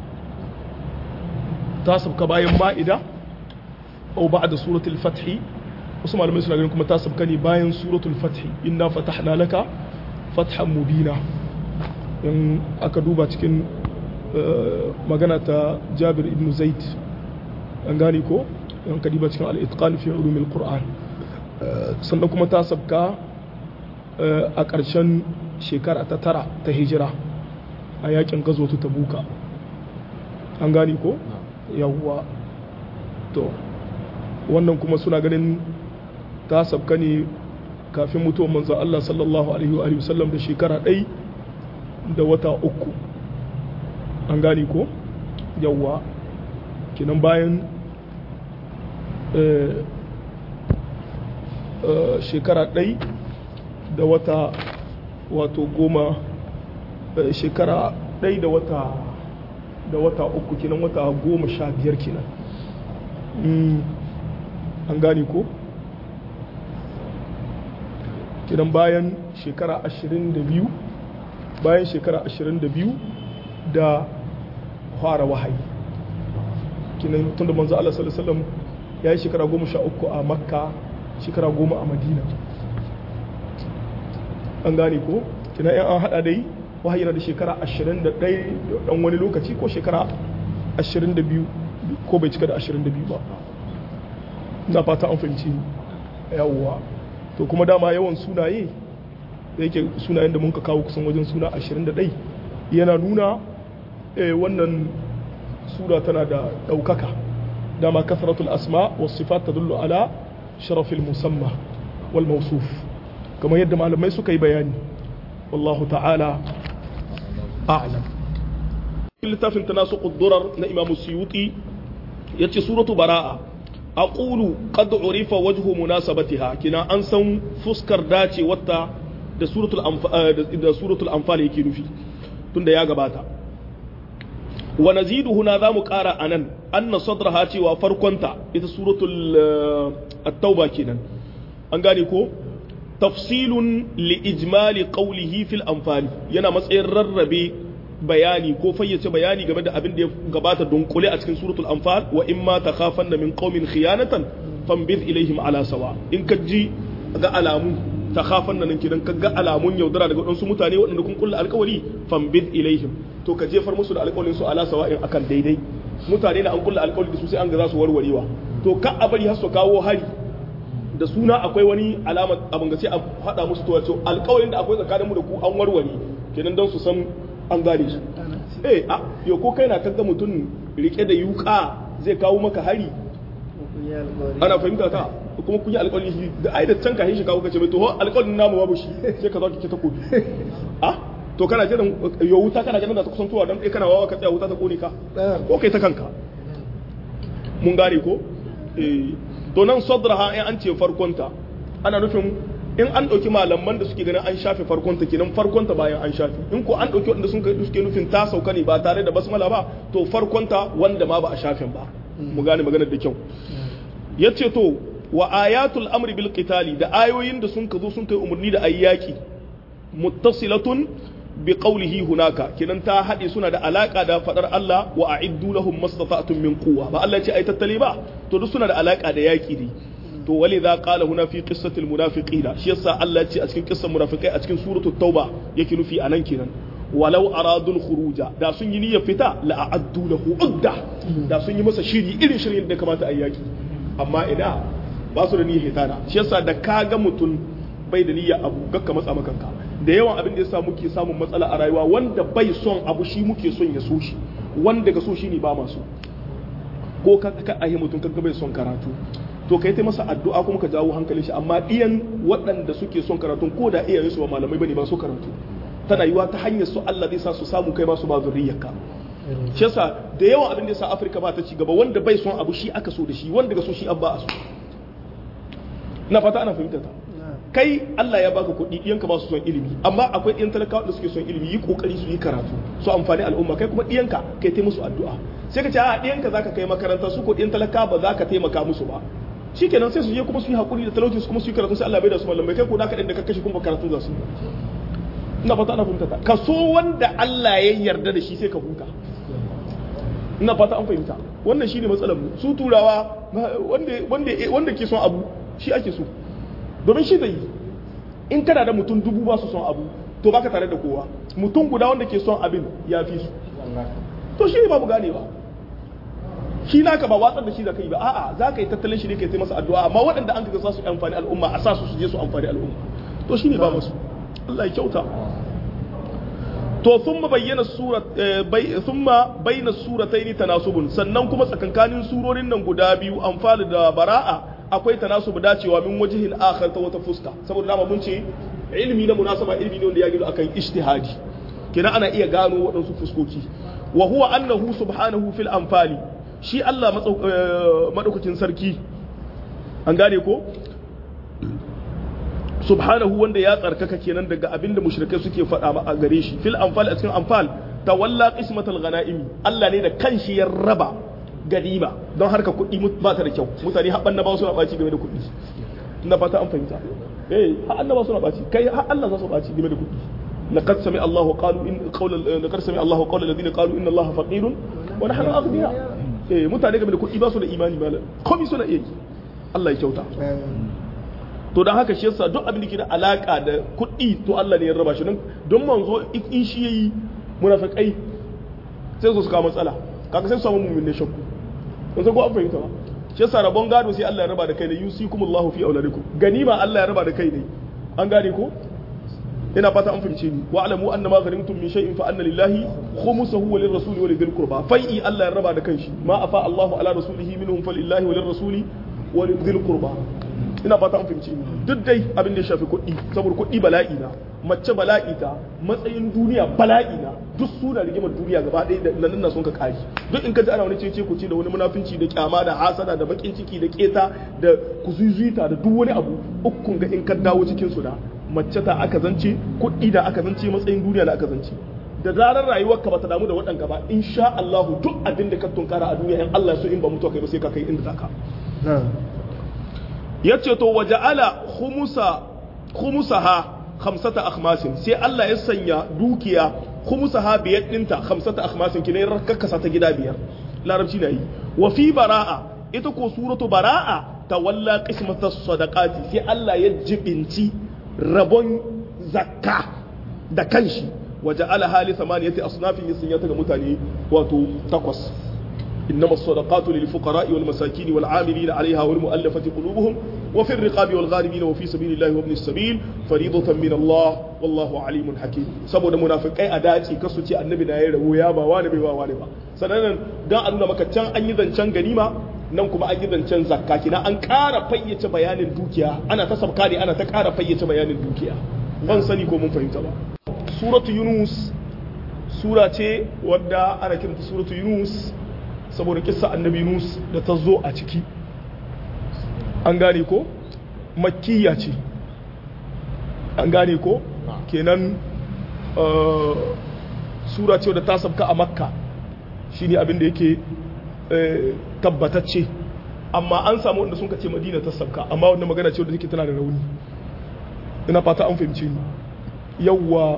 ta sabka bayan ma'ida au ba'da suratul fathi wasu malamai suna ganin kuma ta sabka ne bayan suratul fathi inna fatahna laka fathan mubina in aka duba cikin magana ta Jabir ibn Zaid an gane ko in ka duba cikin al-itqan fi ulumil qur'an sannan kuma ta sabka a ƙarshen shekara ta tara ta hijira a yakin gazo ta tabuka an gani ko yawwa to wannan kuma suna ganin ta sabka ne kafin mutuwar manzan Allah sallallahu alaihi wa sallam da shekara ɗai da wata uku an gani ko yawwa kinan bayan shekara ɗai da wata wato goma shekara ɗai da wata da wata uku kenan wata goma sha biyar kenan an gane ko kenan bayan shekara ashirin da biyu bayan shekara ashirin da biyu da fara wahayi kenan tun da manzo Allah sallallahu alaihi wasallam ya yi shekara goma sha uku a makka shekara goma a madina an gane ko kina yan an hada dai wahayi na da shekara 21 da dan wani lokaci ko shekara 22 ko bai cika da 22 ba na fata an fahimci yawwa to kuma dama yawan sunaye da yake sunayen da mun ka kawo kusan wajen suna 21 yana nuna wannan sura tana da ɗaukaka dama kasratul asma wasu sifat tadullu ala sharafil musamma wal mawsuf kamar yadda malamai suka yi bayani wallahu ta'ala a'lam littafin tanasuqud durar na imamu suyuti yace suratu bara'a aqulu qad urifa wajhu munasabatiha kina an san fuskar dace wata da suratul anfal da suratul anfal yake nufi tunda ya gabata wa nazidu huna zamu kara anan anna sadraha cewa farkonta ita suratul at-tauba kenan an gane ko tafsilun li ijmali qawlihi fil anfal yana matsayin rarrabe bayani ko fayyace bayani game da abin da ya gabata dunkule a cikin suratul anfal wa imma takhafanna min qaumin khiyanatan fanbidh ilaihim ala sawa in ka ji ga alamu takhafanna nan kidan ka ga alamun yaudara daga wadansu mutane waɗanda kun kulla alƙawari fanbidh ilaihim to ka jefar musu da alƙawarin su ala sawa in akan daidai mutane da an kulla alƙawari da su sai an ga za su warwarewa to ka a bari har su kawo hari da suna akwai wani alama abin ga sai a faɗa musu to wato alƙawarin da akwai tsakanin mu da ku an warware kenan don su san an gane su eh a yo ko kai na kaga mutum rike da yuka zai kawo maka hari ana fahimta ta kuma kun yi alƙawari shi da ai da can ka shi kawo kace mai to alƙawarin namu babu shi sai ka zo ki ta kobi a to kana jiran yo wuta kana jiran da ta kusantowa dan kai kana wawa ka tsaya wuta ta kone ka ko kai ta kanka mun gane ko eh to nan sadraha in an ce farkonta ana nufin in an ɗauki malaman da suke ganin an shafe farkonta kenan farkonta bayan an shafe in ko an ɗauki wanda sun suke nufin ta sauka ne ba tare da basmala ba to farkonta wanda ma ba a shafen ba mu gane maganar da kyau yace to wa ayatul amri bil qitali da ayoyin da sun kazo sun kai umarni da ayyaki muttasilatun bi qawlihi hunaka kenan ta haɗe suna da alaka da fadar Allah wa a'iddu lahum mastata'tum min quwwa ba Allah ya ce ai tattale ba to duk suna da alaka da yaki ne to wali za qala huna fi qissatil munafiqina shi yasa Allah ce a cikin kissan munafikai a cikin suratul tauba yake nufi anan kenan walau aradul khuruja da sun yi niyyar fita la a'addu lahu udda da sun yi masa shiri irin shirin da kamata a yaki amma ina ba su da niyyar hitana shi yasa da kaga mutum bai da niyyar abu gakka matsa makanka da yawan abin da yasa muke samun matsala a rayuwa wanda bai son abu shi muke son ya so shi wanda ga so shi ne ba masu ko ka ka ahi mutum kaga bai son karatu to kai ta masa addu'a kuma ka jawo hankalin shi amma iyan waɗanda suke son karatu ko da iyayen su ba malamai bane ba su karatu tana yiwa ta hanyar su Allah zai sa su samu kai ma su ba zuriyarka shi yasa da yawan abin da yasa Afirka ba ta ci gaba wanda bai son abu shi aka so da shi wanda ga so shi an ba a so na fata ana fahimta ta kai Allah ya baka kuɗi ɗiyanka ba su son ilimi amma akwai ɗiyan talakawa da suke son ilimi yi kokari su yi karatu su amfani al'umma kai kuma ɗiyanka kai ta musu addu'a sai ka ce a ɗiyanka zaka kai makaranta su ko ɗiyan talakawa ba za ka taimaka musu ba shikenan sai su je kuma su yi hakuri da talauci su kuma su yi karatu sai Allah bai da su malamai kai ko da ka da ka kashe kuma karatu za su ina fata ana fahimta ta ka so wanda Allah ya yarda da shi sai ka huta ina fata an fahimta wannan shine matsalar mu su turawa wanda wanda wanda ke son abu shi ake so domin shi zai yi in kana da mutum dubu ba su son abu to baka tare da kowa mutum guda wanda ke son abin ya fi su to shi ne babu gane ba shi naka ba watsar da shi da kai ba a'a za ka yi tattalin shi ne kai masa addu'a amma waɗanda an kaga sa su amfani al'umma a sa su su je su amfani al'umma to shi ne ba musu Allah ya kyauta to thumma bayyana surat thumma bayna suratayn tanasubun sannan kuma tsakankanin surorin nan guda biyu amfani da bara'a akwai tanasubu dacewa min wajihin akhar ta wata fuska saboda dama mun ce ilimi na munasaba ilimi ne wanda ya gido akan ijtihadi kina ana iya gano waɗansu fuskoki wa huwa annahu subhanahu fil anfali shi Allah madaukakin sarki an gane ko subhanahu wanda ya tsarkaka kenan daga abinda mushrikai suke faɗa a gare shi fil anfal a cikin anfal tawalla qismatal ghanaimi Allah ne da kanshi ya raba ganima don harka kuɗi ba ta da kyau mutane haɓan na ba su na ɓaci game da kuɗi na fata an fahimta eh har annaba suna ɓaci kai har Allah za su ɓaci game da kuɗi laqad sami Allah qalu in qawla laqad sami Allah qawla alladhina qalu inna Allah faqirun wa nahnu aghniya eh mutane game da kuɗi ba su da imani malam komai suna iya yi Allah ya kyauta to don haka shi yasa duk abin da ke da alaka da kuɗi to Allah ne ya raba shi don manzo in shi yayi munafiqai sai su kawo matsala kaga sai su samu mu'min ne shakku kun san ko an fahimta ba shi yasa rabon gado sai Allah ya raba da kai ne yusikumullahu fi auladikum ganima Allah ya raba da kai ne an gane ko ina fata an fahimce ni wa alamu anna ma ghanimtum min shay'in fa anna lillahi khumsuhu wa lirrasuli wa lidhil qurba fai'i Allah ya raba da kanshi ma afa Allahu ala rasulihi minhum falillahi wa lirrasuli wa lidhil qurba ina fata an fahimce ni duk dai abin da ya shafi kuɗi saboda kuɗi bala'i na mace bala'i ta matsayin duniya bala'i na duk suna rigimar duniya gaba ɗaya da nan sun ka kari duk in ka ji ana wani cece ku ce da wani munafinci da kyama da hasada da bakin ciki da keta da kuzuzuita da duk wani abu ukun ga in ka dawo cikin su da mace ta aka zance kuɗi da aka zance matsayin duniya da aka zance da zarar rayuwarka bata damu da waɗanka ba insha Allah duk abin da ka tunkara a duniya in Allah so in ba mutuwa kai ba sai ka kai inda zaka yace to waja'ala khumusa khumusaha khamsata akhmasin sai Allah ya sanya dukiya khumusaha biyar dinta khamsata akhmasin kine rakkasa ta gida biyar larabci na yi wa fi bara'a ita ko suratu bara'a tawalla qismata sadaqati sai Allah ya jibinci rabon zakka da kanshi waja'ala hali samaniyati asnafin ya sanya ta ga mutane wato takwas إنما الصدقات للفقراء والمساكين والعاملين عليها والمؤلفة قلوبهم وفي الرقاب والغارمين وفي سبيل الله وابن السبيل فريضة من الله والله عليم حكيم saboda munafikai a dace kasu ce annabi na yayi rawo ya ba wani bai ba wani ba sannan dan a nuna maka can an yi zancen ganima nan kuma an yi zancen zakka kina an ƙara fayyace bayanin dukiya ana ta sabka ne ana ta ƙara fayyace bayanin dukiya ban sani ko mun fahimta ba suratu yunus sura ce wadda ana kiranta suratu yunus saboda kissa annabi nus da ta zo a ciki an gane ko makkiya ce an gane ko kenan sura ce da ta sabka a makka shine abin da yake tabbatacce amma an samu wanda sun ce madina ta sabka amma wanda magana ce wadda take tana da rauni ina fata an fahimci ni yawwa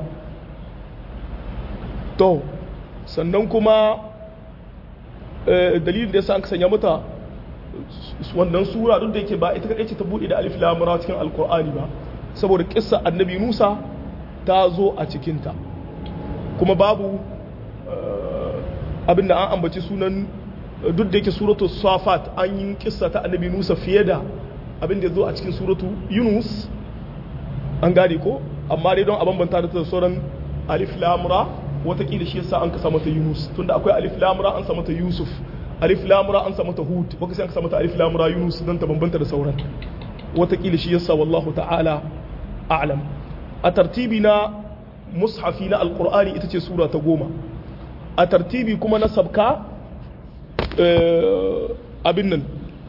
to sannan kuma dalilin da yasa an sanya mata wannan sura duk da yake ba ita kadai ce ta bude da alif lam ra cikin alqur'ani ba saboda kissa annabi Musa ta zo a cikin ta kuma babu abinda an ambaci sunan duk da yake suratu safat an yi kissa ta annabi Musa fiye da abinda ya zo a cikin suratu Yunus an gane ko amma dai don a bambanta da sauran alif lam ra watakila shi yasa an ka mata Yunus tunda akwai alif lamura an sa mata Yusuf alif lamura an sa mata Hud baka sai an ka mata alif lamura Yunus dan ta bambanta da sauran watakila shi yasa wallahu ta'ala a'lam a tartibi na mushafi na alkur'ani ita ce sura ta goma a tartibi kuma na sabka abin nan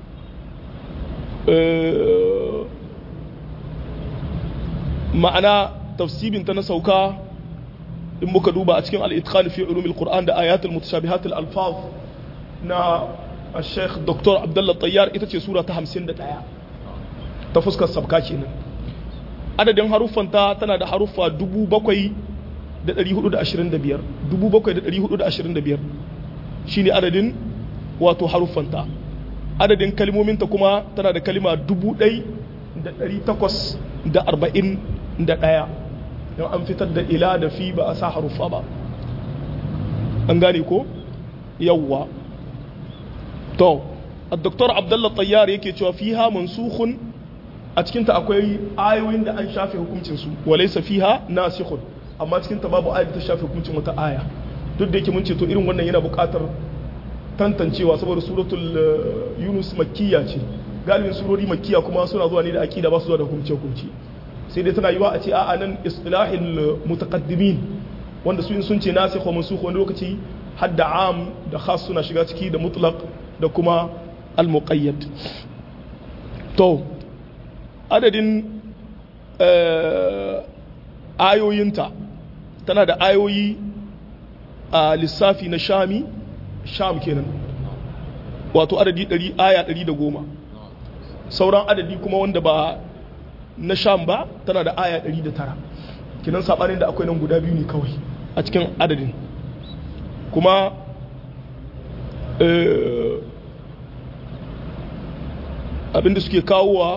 ma'ana tafsibinta na sauka in muka duba a cikin al'itqan fi ulumil qur'an da ayatul mutashabihat al-alfaz na al-sheikh dr abdullah tayyar ita ce sura ta 51 ta fuskar sabka kenan adadin haruffanta tana da haruffa 7425 7425 shine adadin wato haruffanta adadin kalmominta kuma tana da kalima 1841 don an fitar da ila da fi ba a sa haruffa ba an gane ko yawwa to الدكتور عبد الله الطيار yake cewa fiha mansukhun a cikin ta akwai ayoyin da an shafe hukuncin su walaysa fiha nasikhun amma cikin ta babu ayat ta shafe hukuncin wata aya duk da yake mun ce to irin wannan yana buƙatar tantancewa saboda suratul yunus makkiya ce galibin surori makkiya kuma suna zuwa ne da aqida ba su zuwa da hukunce hukunci sai dai tana yiwa a ce a'a nan islahil mutaqaddimin wanda su sun ce nasikh wa mansukh wani lokaci hadda am da khas suna shiga ciki da mutlaq da kuma al-muqayyad to adadin ayoyinta tana da ayoyi a lissafi na shami sham kenan wato adadi 100 aya 110 sauran adadi kuma wanda ba na sham ba tana da aya 109 kenan sabanin da akwai nan guda biyu ne kawai a cikin adadin kuma abinda suke kawowa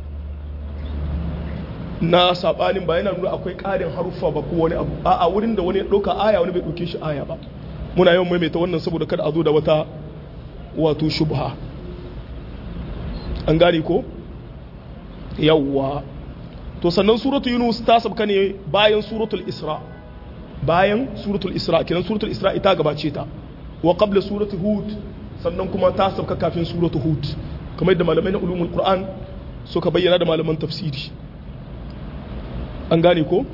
na sabanin ba yana nuna akwai ƙarin haruffa ba ko wani abu a wurin da wani ya ɗauka aya wani bai ɗauke shi aya ba muna yawan maimaita wannan saboda kada a zo da wata wato shubha an gane ko yawwa to sannan suratu yunus ta sabka ne bayan suratul isra bayan suratul isra kenan suratul isra ita gabace ta wa qabla suratul hud sannan kuma ta sabka kafin suratul hud kamar yadda malamai na ulumul qur'an suka bayyana da malaman tafsiri an gane ko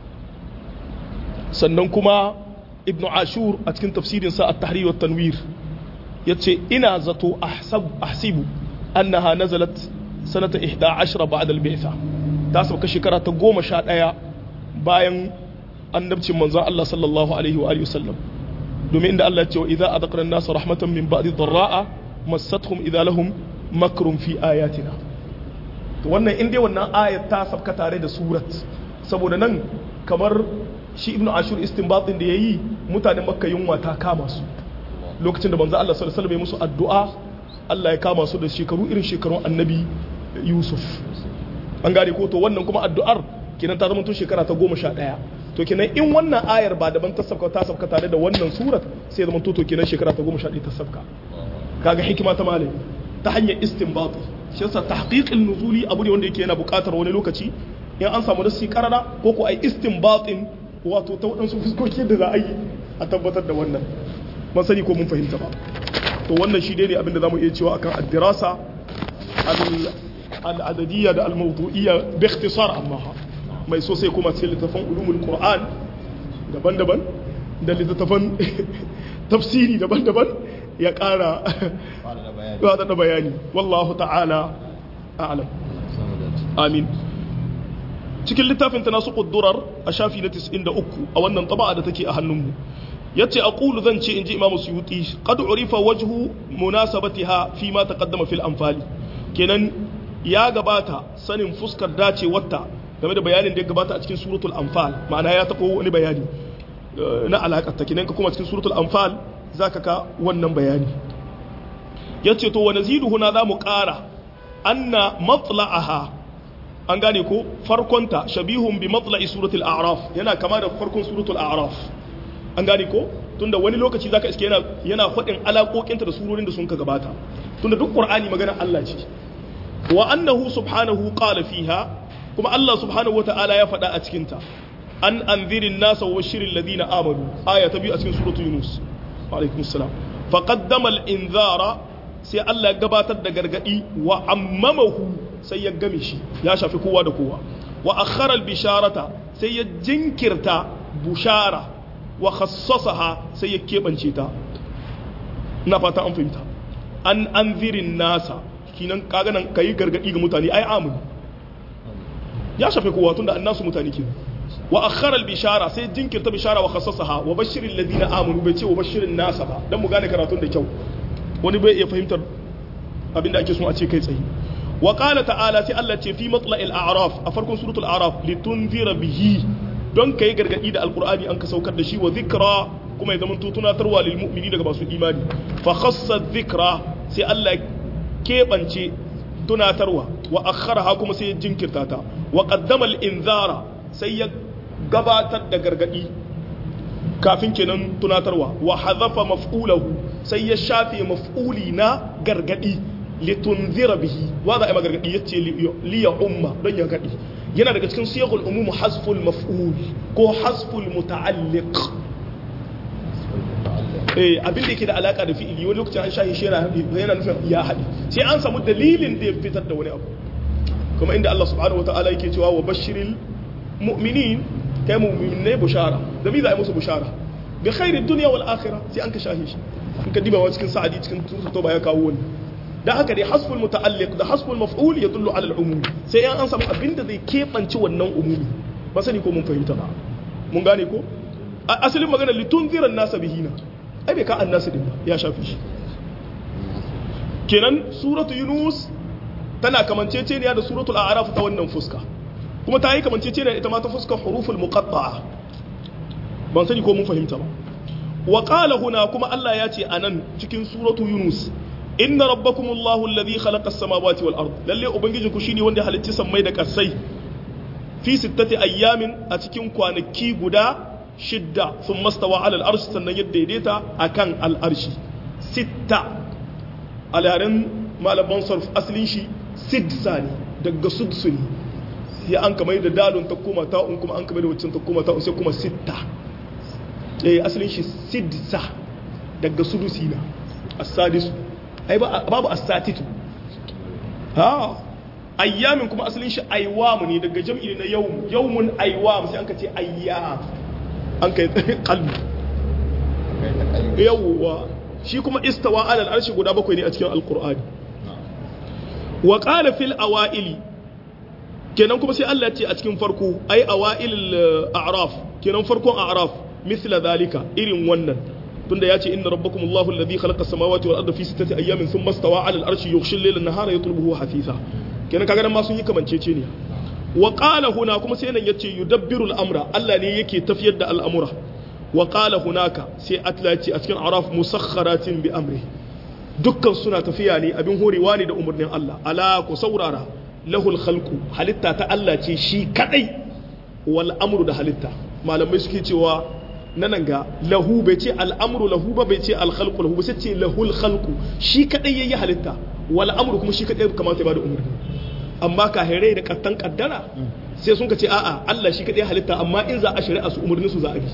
sannan kuma ibn ashur a cikin tafsirinsa at-tahrir wa tanwir yace ina zato ahsibu annaha nazalat sanata 11 ba'da al-bi'tha ta sauka shekara ta 11 bayan annabcin manzon Allah sallallahu alaihi wa alihi wasallam domin inda Allah ya ce wa idza adaqna an-nasa rahmatan min ba'di dharra'a massatuhum idza lahum makrun fi ayatina to wannan in dai wannan ayat ta sabka tare da surat saboda nan kamar shi ibnu ashur istinbatin da yayi mutanen makka yunwa ta kama su lokacin da manzo Allah sallallahu alaihi wasallam ya musu addu'a Allah ya kama su da shekaru irin shekarun annabi Yusuf an gane ko to wannan kuma addu'ar kenan ta zama tun shekara ta goma sha ɗaya to kenan in wannan ayar ba daban ta sabka ta sabka tare da wannan surat sai zama to kenan shekara ta goma sha ɗaya ta sabka kaga hikima ta malami ta hanyar istinbati shi yasa tahqiqin nuzuli abu ne wanda yake yana buƙatar wani lokaci in an samu nasi karara ko ko ai istinbatin wato ta waɗansu fuskoki da za a yi a tabbatar da wannan ban sani ko mun fahimta ba to wannan shi dai ne abinda zamu iya cewa akan ad-dirasa al-adadiyya da al-mawdu'iyya bi ikhtisar amma mai so sai kuma cikin littafin ulumul qur'an daban-daban da littafin tafsiri daban-daban ya ƙara da bayani wallahu ta'ala a'lam amin cikin littafin ta nasu ƙuddurar a shafi na 93 a wannan taba'a da take a hannunmu ya ce a ƙulu zan ce in ji imamu suyuti ƙadu urifa wajhu munasabatiha fi ma taqaddama fil anfali kenan ya gabata sanin fuskar dacewarta game da bayanin da ya gabata a cikin suratul anfal ma'ana ya taɓo wani bayani na alaƙar ta kenan ka kuma cikin suratul anfal zaka ka wannan bayani yace to wa nazidu huna za mu ƙara anna matla'aha an gane ko farkonta shabihun bi matla'i suratul a'raf yana kama da farkon suratul a'raf an gane ko tunda wani lokaci zaka iske yana yana faɗin alaƙoƙinta da surorin da sun ka gabata tunda duk qur'ani magana Allah ce wa annahu subhanahu qala fiha kuma Allah subhanahu wata'ala ya faɗa a cikin ta an anzirin nasa wa bashirin ladina amanu aya ta biyu a cikin suratul yunus wa alaikum assalam fa qaddama al-inzara sai Allah ya gabatar da gargadi wa ammamahu sai ya game shi ya shafi kowa da kowa wa akhara al-bisharata sai ya jinkirta bushara wa khassasaha sai ya keɓance ta na fata an fahimta an anzirin nasa kinan kaga nan kai gargadi ga mutane ai amin ya shafe kowa tunda annasu mutane ke wa akhara bishara sai jinkirta bishara wa khassasaha wa bashirin ladina amanu bai ce wa bashirin nasa ba dan mu gane karatun da kyau wani bai iya fahimtar abinda ake so a ce kai tsaye wa qala ta'ala sai Allah ce fi matla'il a'raf a farkon suratul a'raf litunzira bihi don kai gargadi da alqur'ani an ka saukar da shi wa dhikra kuma ya zama tunatarwa lil mu'mini daga masu imani fa khassa dhikra sai Allah keɓance tunatarwa wa akharaha kuma sai ya jinkirta ta wa qaddama al inzara sai ya gabatar da gargadi kafin kenan tunatarwa wa hadhafa maf'ulahu sai ya shafe maf'uli na gargadi litunzira bihi wa za a yi magargadi yace li ya umma don ya gadi yana daga cikin siyagul umum hasful maf'ul ko hasful muta'alliq eh abin da yake da alaka da fi'ili wani lokacin an shahi shi yana nufin ya haɗi sai an samu dalilin da ya fitar da wani abu kuma inda Allah subhanahu wataala yake cewa wa bashiril mu'minin kai mu'minai bushara da bi za a yi musu bushara bi khairid dunya wal akhirah sai an ka shahi shi in ka diba wa cikin sa'adi cikin tuto ba ya kawo wani da haka dai hasbul muta'alliq da hasbul maf'ul yadullu ala al-umum sai an an samu abinda zai kebanci wannan umumi ba sani ko mun fahimta ba mun gane ko asalin magana litunziran nasa bihina ai bai ka annasu din ba ya shafi shi kenan suratu yunus tana kamanceceniya da suratul a'raf ta wannan fuska kuma ta yi kamanceceniya ita ma ta fuska huruful muqatta'a ban sani ko mun fahimta ba wa qala huna kuma Allah ya ce anan cikin suratu yunus inna rabbakumullahu alladhi khalaqa as-samawati wal ard lalle ubangijinku shine wanda halitta sammai da kasai fi sittati ayyamin a cikin kwanaki guda shidda sun mastawa alal arshi sannan ya daidaita a kan al'arshi sitta alharen malaman sarf asalin shi sidsa ne daga sudsu ne sai an kamar da dalon ta koma ta'un kuma an kamar da waccan ta koma ta'un sai kuma sitta eh asalin shi sidsa daga sudusi na asadisu ai babu asatitu ha ayyamin kuma asalin shi aiwamu ne daga jam'i na yawm yawmun aiwam sai an ka ce ayyam an kai kalbi yawwa shi kuma istawa alal arshi guda bakwai ne a cikin alkur'ani wa qala fil awaili kenan kuma sai Allah ya ce a cikin farko ai awail a'raf kenan farkon a'raf misla zalika irin wannan tunda ya ce inna rabbakum Allahu alladhi khalaqa as-samawati wal arda fi sittati ayyamin thumma istawa 'ala al-arshi yughshi al-layla an-nahara yatlubuhu hafisa kenan kaga nan ma sun yi kamancece ne wa qala huna kuma sai nan yace yudabbiru al-amra Allah ne yake tafiyar da al'amura wa qala hunaka sai atla ce a cikin araf musakharatin bi amri dukkan suna tafiya ne abin horewa ne da umarnin Allah ala ku saurara lahul khalqu halitta ta Allah ce shi kadai wal amru da halitta malamai suke cewa nan ga lahu bai ce al'amru lahu ba bai ce alkhalqu lahu ba sai ce lahul khalqu shi kadai yayi halitta wal amru kuma shi kadai kamata ya bada umarni amma kahirai da kattan kaddara sai sun ka ce a'a Allah shi kadai halitta amma in za a shari'a su umarni su za a bi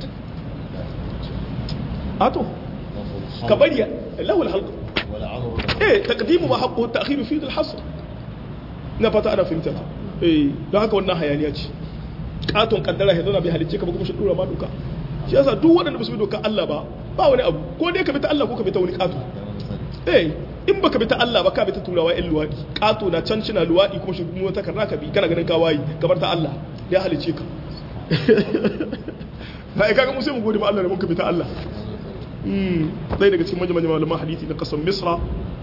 ato ka bari lahul khalqu eh taqdimu wa haqqu ta'khiru fi al-hasr na fata ana fahimta eh don haka wannan hayaniya ce katon kaddara ya zauna bai halicce ka ba kuma shi dora ma doka shi yasa duk waɗanda ba su bi doka Allah ba ba wani abu ko dai ka bi ta Allah ko ka bi ta wani kato eh in baka bi ta Allah ba ka bi ta turawa yan luwadi kato na can shi na luwadi kuma shi mu ta karna ka bi kana ganin ka wayi kamar ta Allah ya halicce ka ba ai kaga mu sai mu gode ma Allah da muka bi ta Allah mm dai daga cikin manyan malaman hadisi na kasar Misra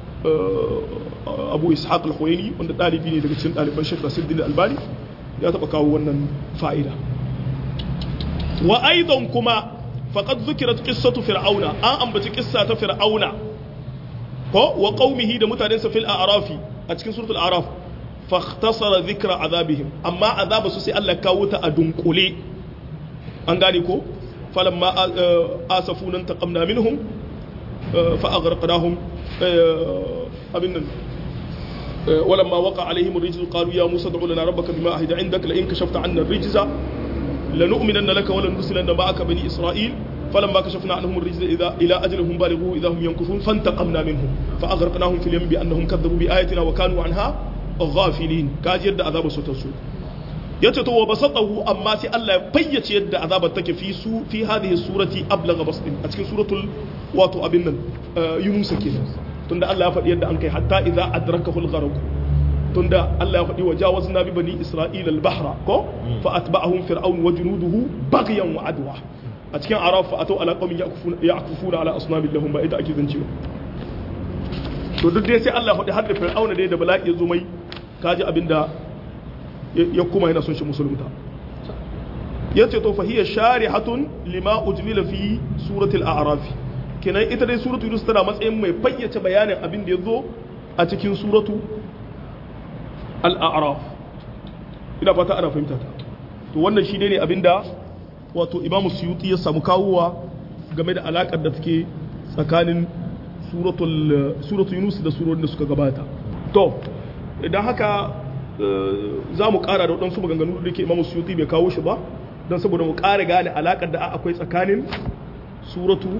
Abu Ishaq al-Khuwaini wanda dalibi ne daga cikin daliban Sheikh Nasiruddin Albani ya taba kawo wannan fa'ida wa aidan kuma faqad zukirat qissatu fir'auna an ambaci qissa ta fir'auna ko wa qaumihi da mutanensa fil a'rafi a cikin suratul a'raf fakhtasara dhikra azabihim amma azaba su sai Allah kawo ta a dunkule an gane ko falamma asafuna taqamna minhum fa aghraqnahum abin nan ولما وقع عليهم الرجز قالوا يا موسى ادع لنا ربك بما عهد عندك لئن كشفت عنا الرجز لنؤمنن لك ولنرسلن معك بني اسرائيل فلما كشفنا عنهم الرجز اذا الى اجلهم بالغوه اذا هم ينكثون فانتقمنا منهم فاغرقناهم في اليم بانهم كذبوا باياتنا وكانوا عنها غافلين كاجر da azabu su tasu yace to wa basatahu amma sai Allah ya fayyace yadda azabar take fi su fi hadhihi surati ablagha basdin a cikin suratul wato abin nan yunus kenan tunda Allah ya faɗi yadda an kai hatta idza adrakahu al-gharq tunda Allah ya faɗi wa jawazna bi bani isra'ila al-bahra ko fa atba'ahum fir'aun wa junuduhu baghyan wa adwa a cikin araf fa atau ala qaumin ya'kufuna ala asnamin lahum ba ita ake zancewa to duk dai sai Allah ya faɗi har da fir'auna dai da bala'i ya zo mai kaji abinda ya kuma yana son shi musulunta ya ce to fahiyar sharihatun lima ujmila fi suratul a'raf kenan ita dai suratu yunus tana matsayin mai fayyace bayanin abin da ya zo a cikin suratu al-a'raf ina fata ana fahimta ta to wannan shi ne abin da wato imam suyuti ya samu kawowa game da alakar da take tsakanin suratul yunus da surorin da suka gabata to idan haka za mu kara da waɗansu maganganu da ke imamu suyuti bai kawo shi ba don saboda mu kara gane alaƙar da akwai tsakanin suratu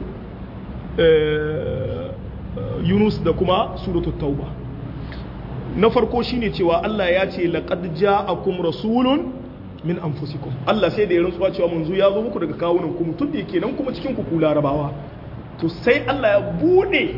yunus da kuma suratu tauba na farko shine cewa Allah ya ce laqad ja'akum rasulun min anfusikum Allah sai da ya rantsuwa cewa manzo ya zo muku daga kawunan ku mutum da yake nan kuma cikin ku ku larabawa to sai Allah ya bude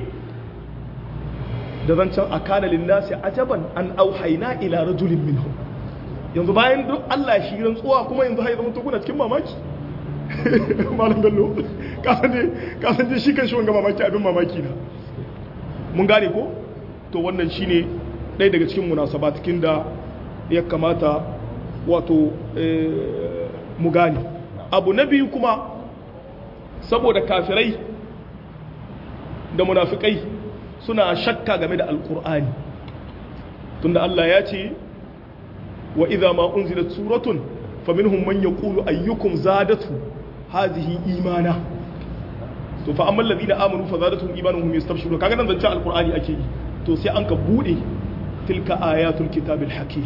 da zancen a kana linnasi ajaban an auhaina ila rajulin minhu yanzu bayan duk Allah shi rantsuwa kuma yanzu har zama kuna cikin mamaki malam bello kasan ne kasan je shi kan shi wanga mamaki abin mamaki na mun gane ko to wannan shine ɗaya daga cikin munasabatikin da ya kamata wato mu gane abu na biyu kuma saboda kafirai da munafikai suna shakka game da alkur'ani tunda Allah ya ce wa idza ma unzilat suratun faminhum man yaqulu ayyukum zadatu hadhihi imana to fa amma alladhina amanu fa zadatuhum imanuhum hum yastabshirun kaga nan zance alkur'ani ake yi to sai an ka bude tilka ayatul kitabil hakim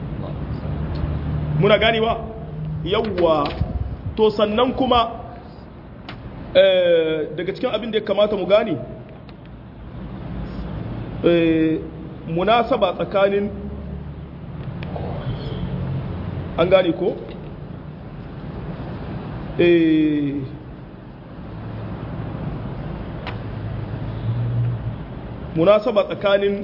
muna ganewa yawwa to sannan kuma daga cikin abin da ya kamata mu gane munasaba tsakanin an gane ko munasaba tsakanin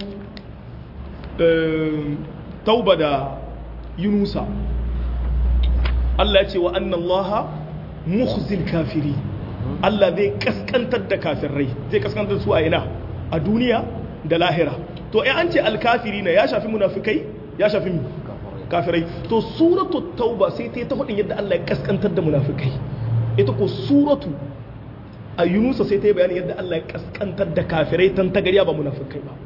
tauba da yunusa Allah ya ce wa annan Allah mukhzil kafiri Allah zai kaskantar da kafirai zai kaskantar su a ina a duniya da lahira to ai an ce alkafiri na ya shafi munafikai ya shafi kafirai to suratu tauba sai ta yi ta hudin yadda Allah ya kaskantar da munafikai ita ko suratu a yunusa sai ta yi bayanin yadda Allah ya kaskantar da kafirai tan tagariya ba munafikai ba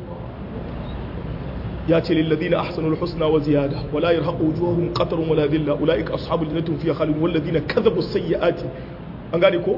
ya ce lilladina ahsanul husna wa ziyada wala yarhaqu wujuhahum qatarun wala dhilla ulaika ashabul jannati hum fiha khalidun walladina kadhabu sayyiati an gane ko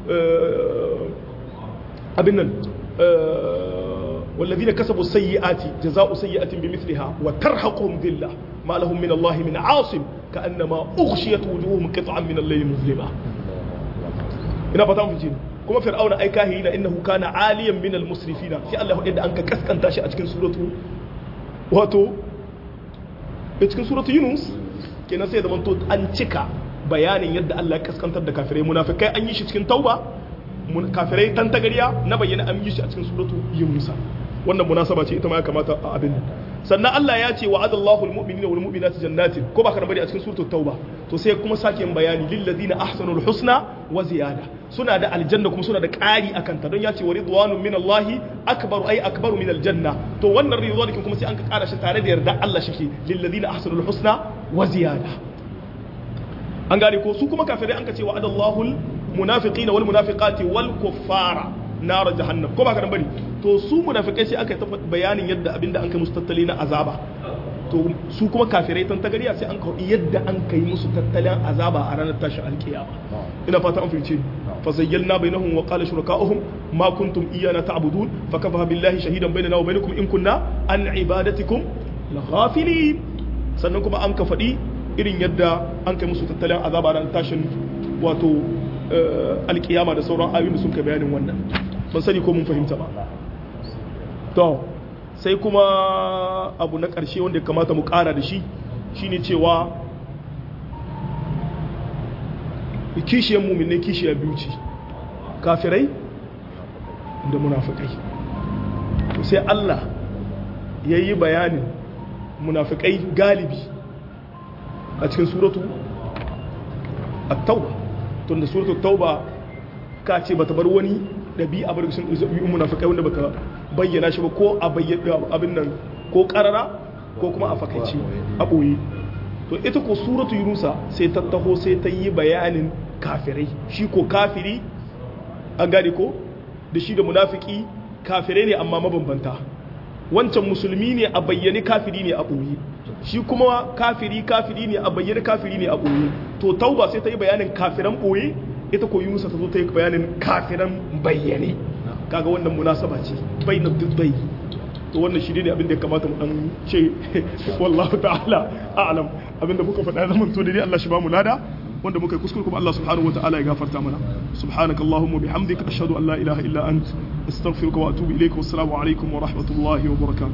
abin nan والذين كسبوا السيئات جزاء سيئة بمثلها وترهقهم ذلة ما لهم من الله من عاصم كأنما أغشيت وجوههم قطعا من الليل مظلمة ina fata mu jini kuma fir'auna ai kahina innahu kana aliyan min al-musrifina sai Allah ya da an ka kaskanta shi a cikin suratu wato a cikin suratu yunus kenan sai da manto an cika bayanin yadda Allah ya kaskantar da kafirai munafikai an yi shi cikin tauba kafirai tan tagariya na bayyana an yi shi a cikin suratu yunus wannan munasaba ce ita ma ya kamata a abin sannan Allah ya ce wa'ada Allahu al-mu'minina wal mu'minati jannatin ko ba ka bari a cikin suratul tauba to sai kuma sake bayani lil ladina ahsanul husna wa ziyada suna da aljanna kuma suna da ƙari akan ta don ya ce wa ridwanun min Allah akbaru ay akbaru min aljanna to wannan ridwanin kuma sai an ka ƙara shi tare da yarda Allah shike lil ladina ahsanul husna wa ziyada an gane ko su kuma kafirai an ka ce wa'ada Allahu al-munafiqina wal munafiqati wal kuffara nar jahannam ko ba ka bari to su munafikai sai aka yi bayanin yadda abinda an kai musu tattali na azaba to su kuma kafirai tan tagariya sai an kawo yadda an kai musu tattalin azaba a ranar tashin alkiyama ina fata an fahimce fa zayyalna bainahum wa qala shuraka'uhum ma kuntum iyana ta'budun fa kafa billahi shahidan bainana wa bainakum in kunna an ibadatikum laghafilin sannan kuma an ka faɗi irin yadda an kai musu tattalin azaba a ranar tashin wato alkiyama da sauran ayoyin da sun kai bayanin wannan ban sani ko mun fahimta ba to sai kuma abu na ƙarshe wanda ya kamata mu ƙara da shi shine cewa kishiyar mu'minai kishiyar biyu ce kafirai da munafikai to sai Allah yayi bayanin munafikai galibi a cikin suratu at-tauba tunda suratu at-tauba ka ce bata bar wani dabi'a bar sun dabi'un munafikai wanda baka bayyana shi ba ko a bayyana abin nan ko karara ko kuma a fakaice a boye to ita ko suratu yunusa sai ta taho sai ta yi bayanin kafirai shi ko kafiri an gane ko da shi da munafiki kafirai ne amma mabambanta wancan musulmi ne a bayyane kafiri ne a ɓoye shi kuma kafiri kafiri ne a bayyane kafiri ne a ɓoye to tauba sai ta yi bayanin kafiran ɓoye ita ko yunusa ta zo ta yi bayanin kafiran bayyane kaga wannan munasaba ce bai na bai to wannan shi ne abin da ya kamata mu dan ce wallahu ta'ala a'lam abin da muka faɗa zaman to dai Allah shi ba mu lada wanda muka yi kuskure kuma Allah subhanahu wataala ya gafarta mana subhanakallahumma bihamdika ashhadu an la ilaha illa ant astaghfiruka wa atubu ilayka wassalamu alaikum wa rahmatullahi wa barakatuh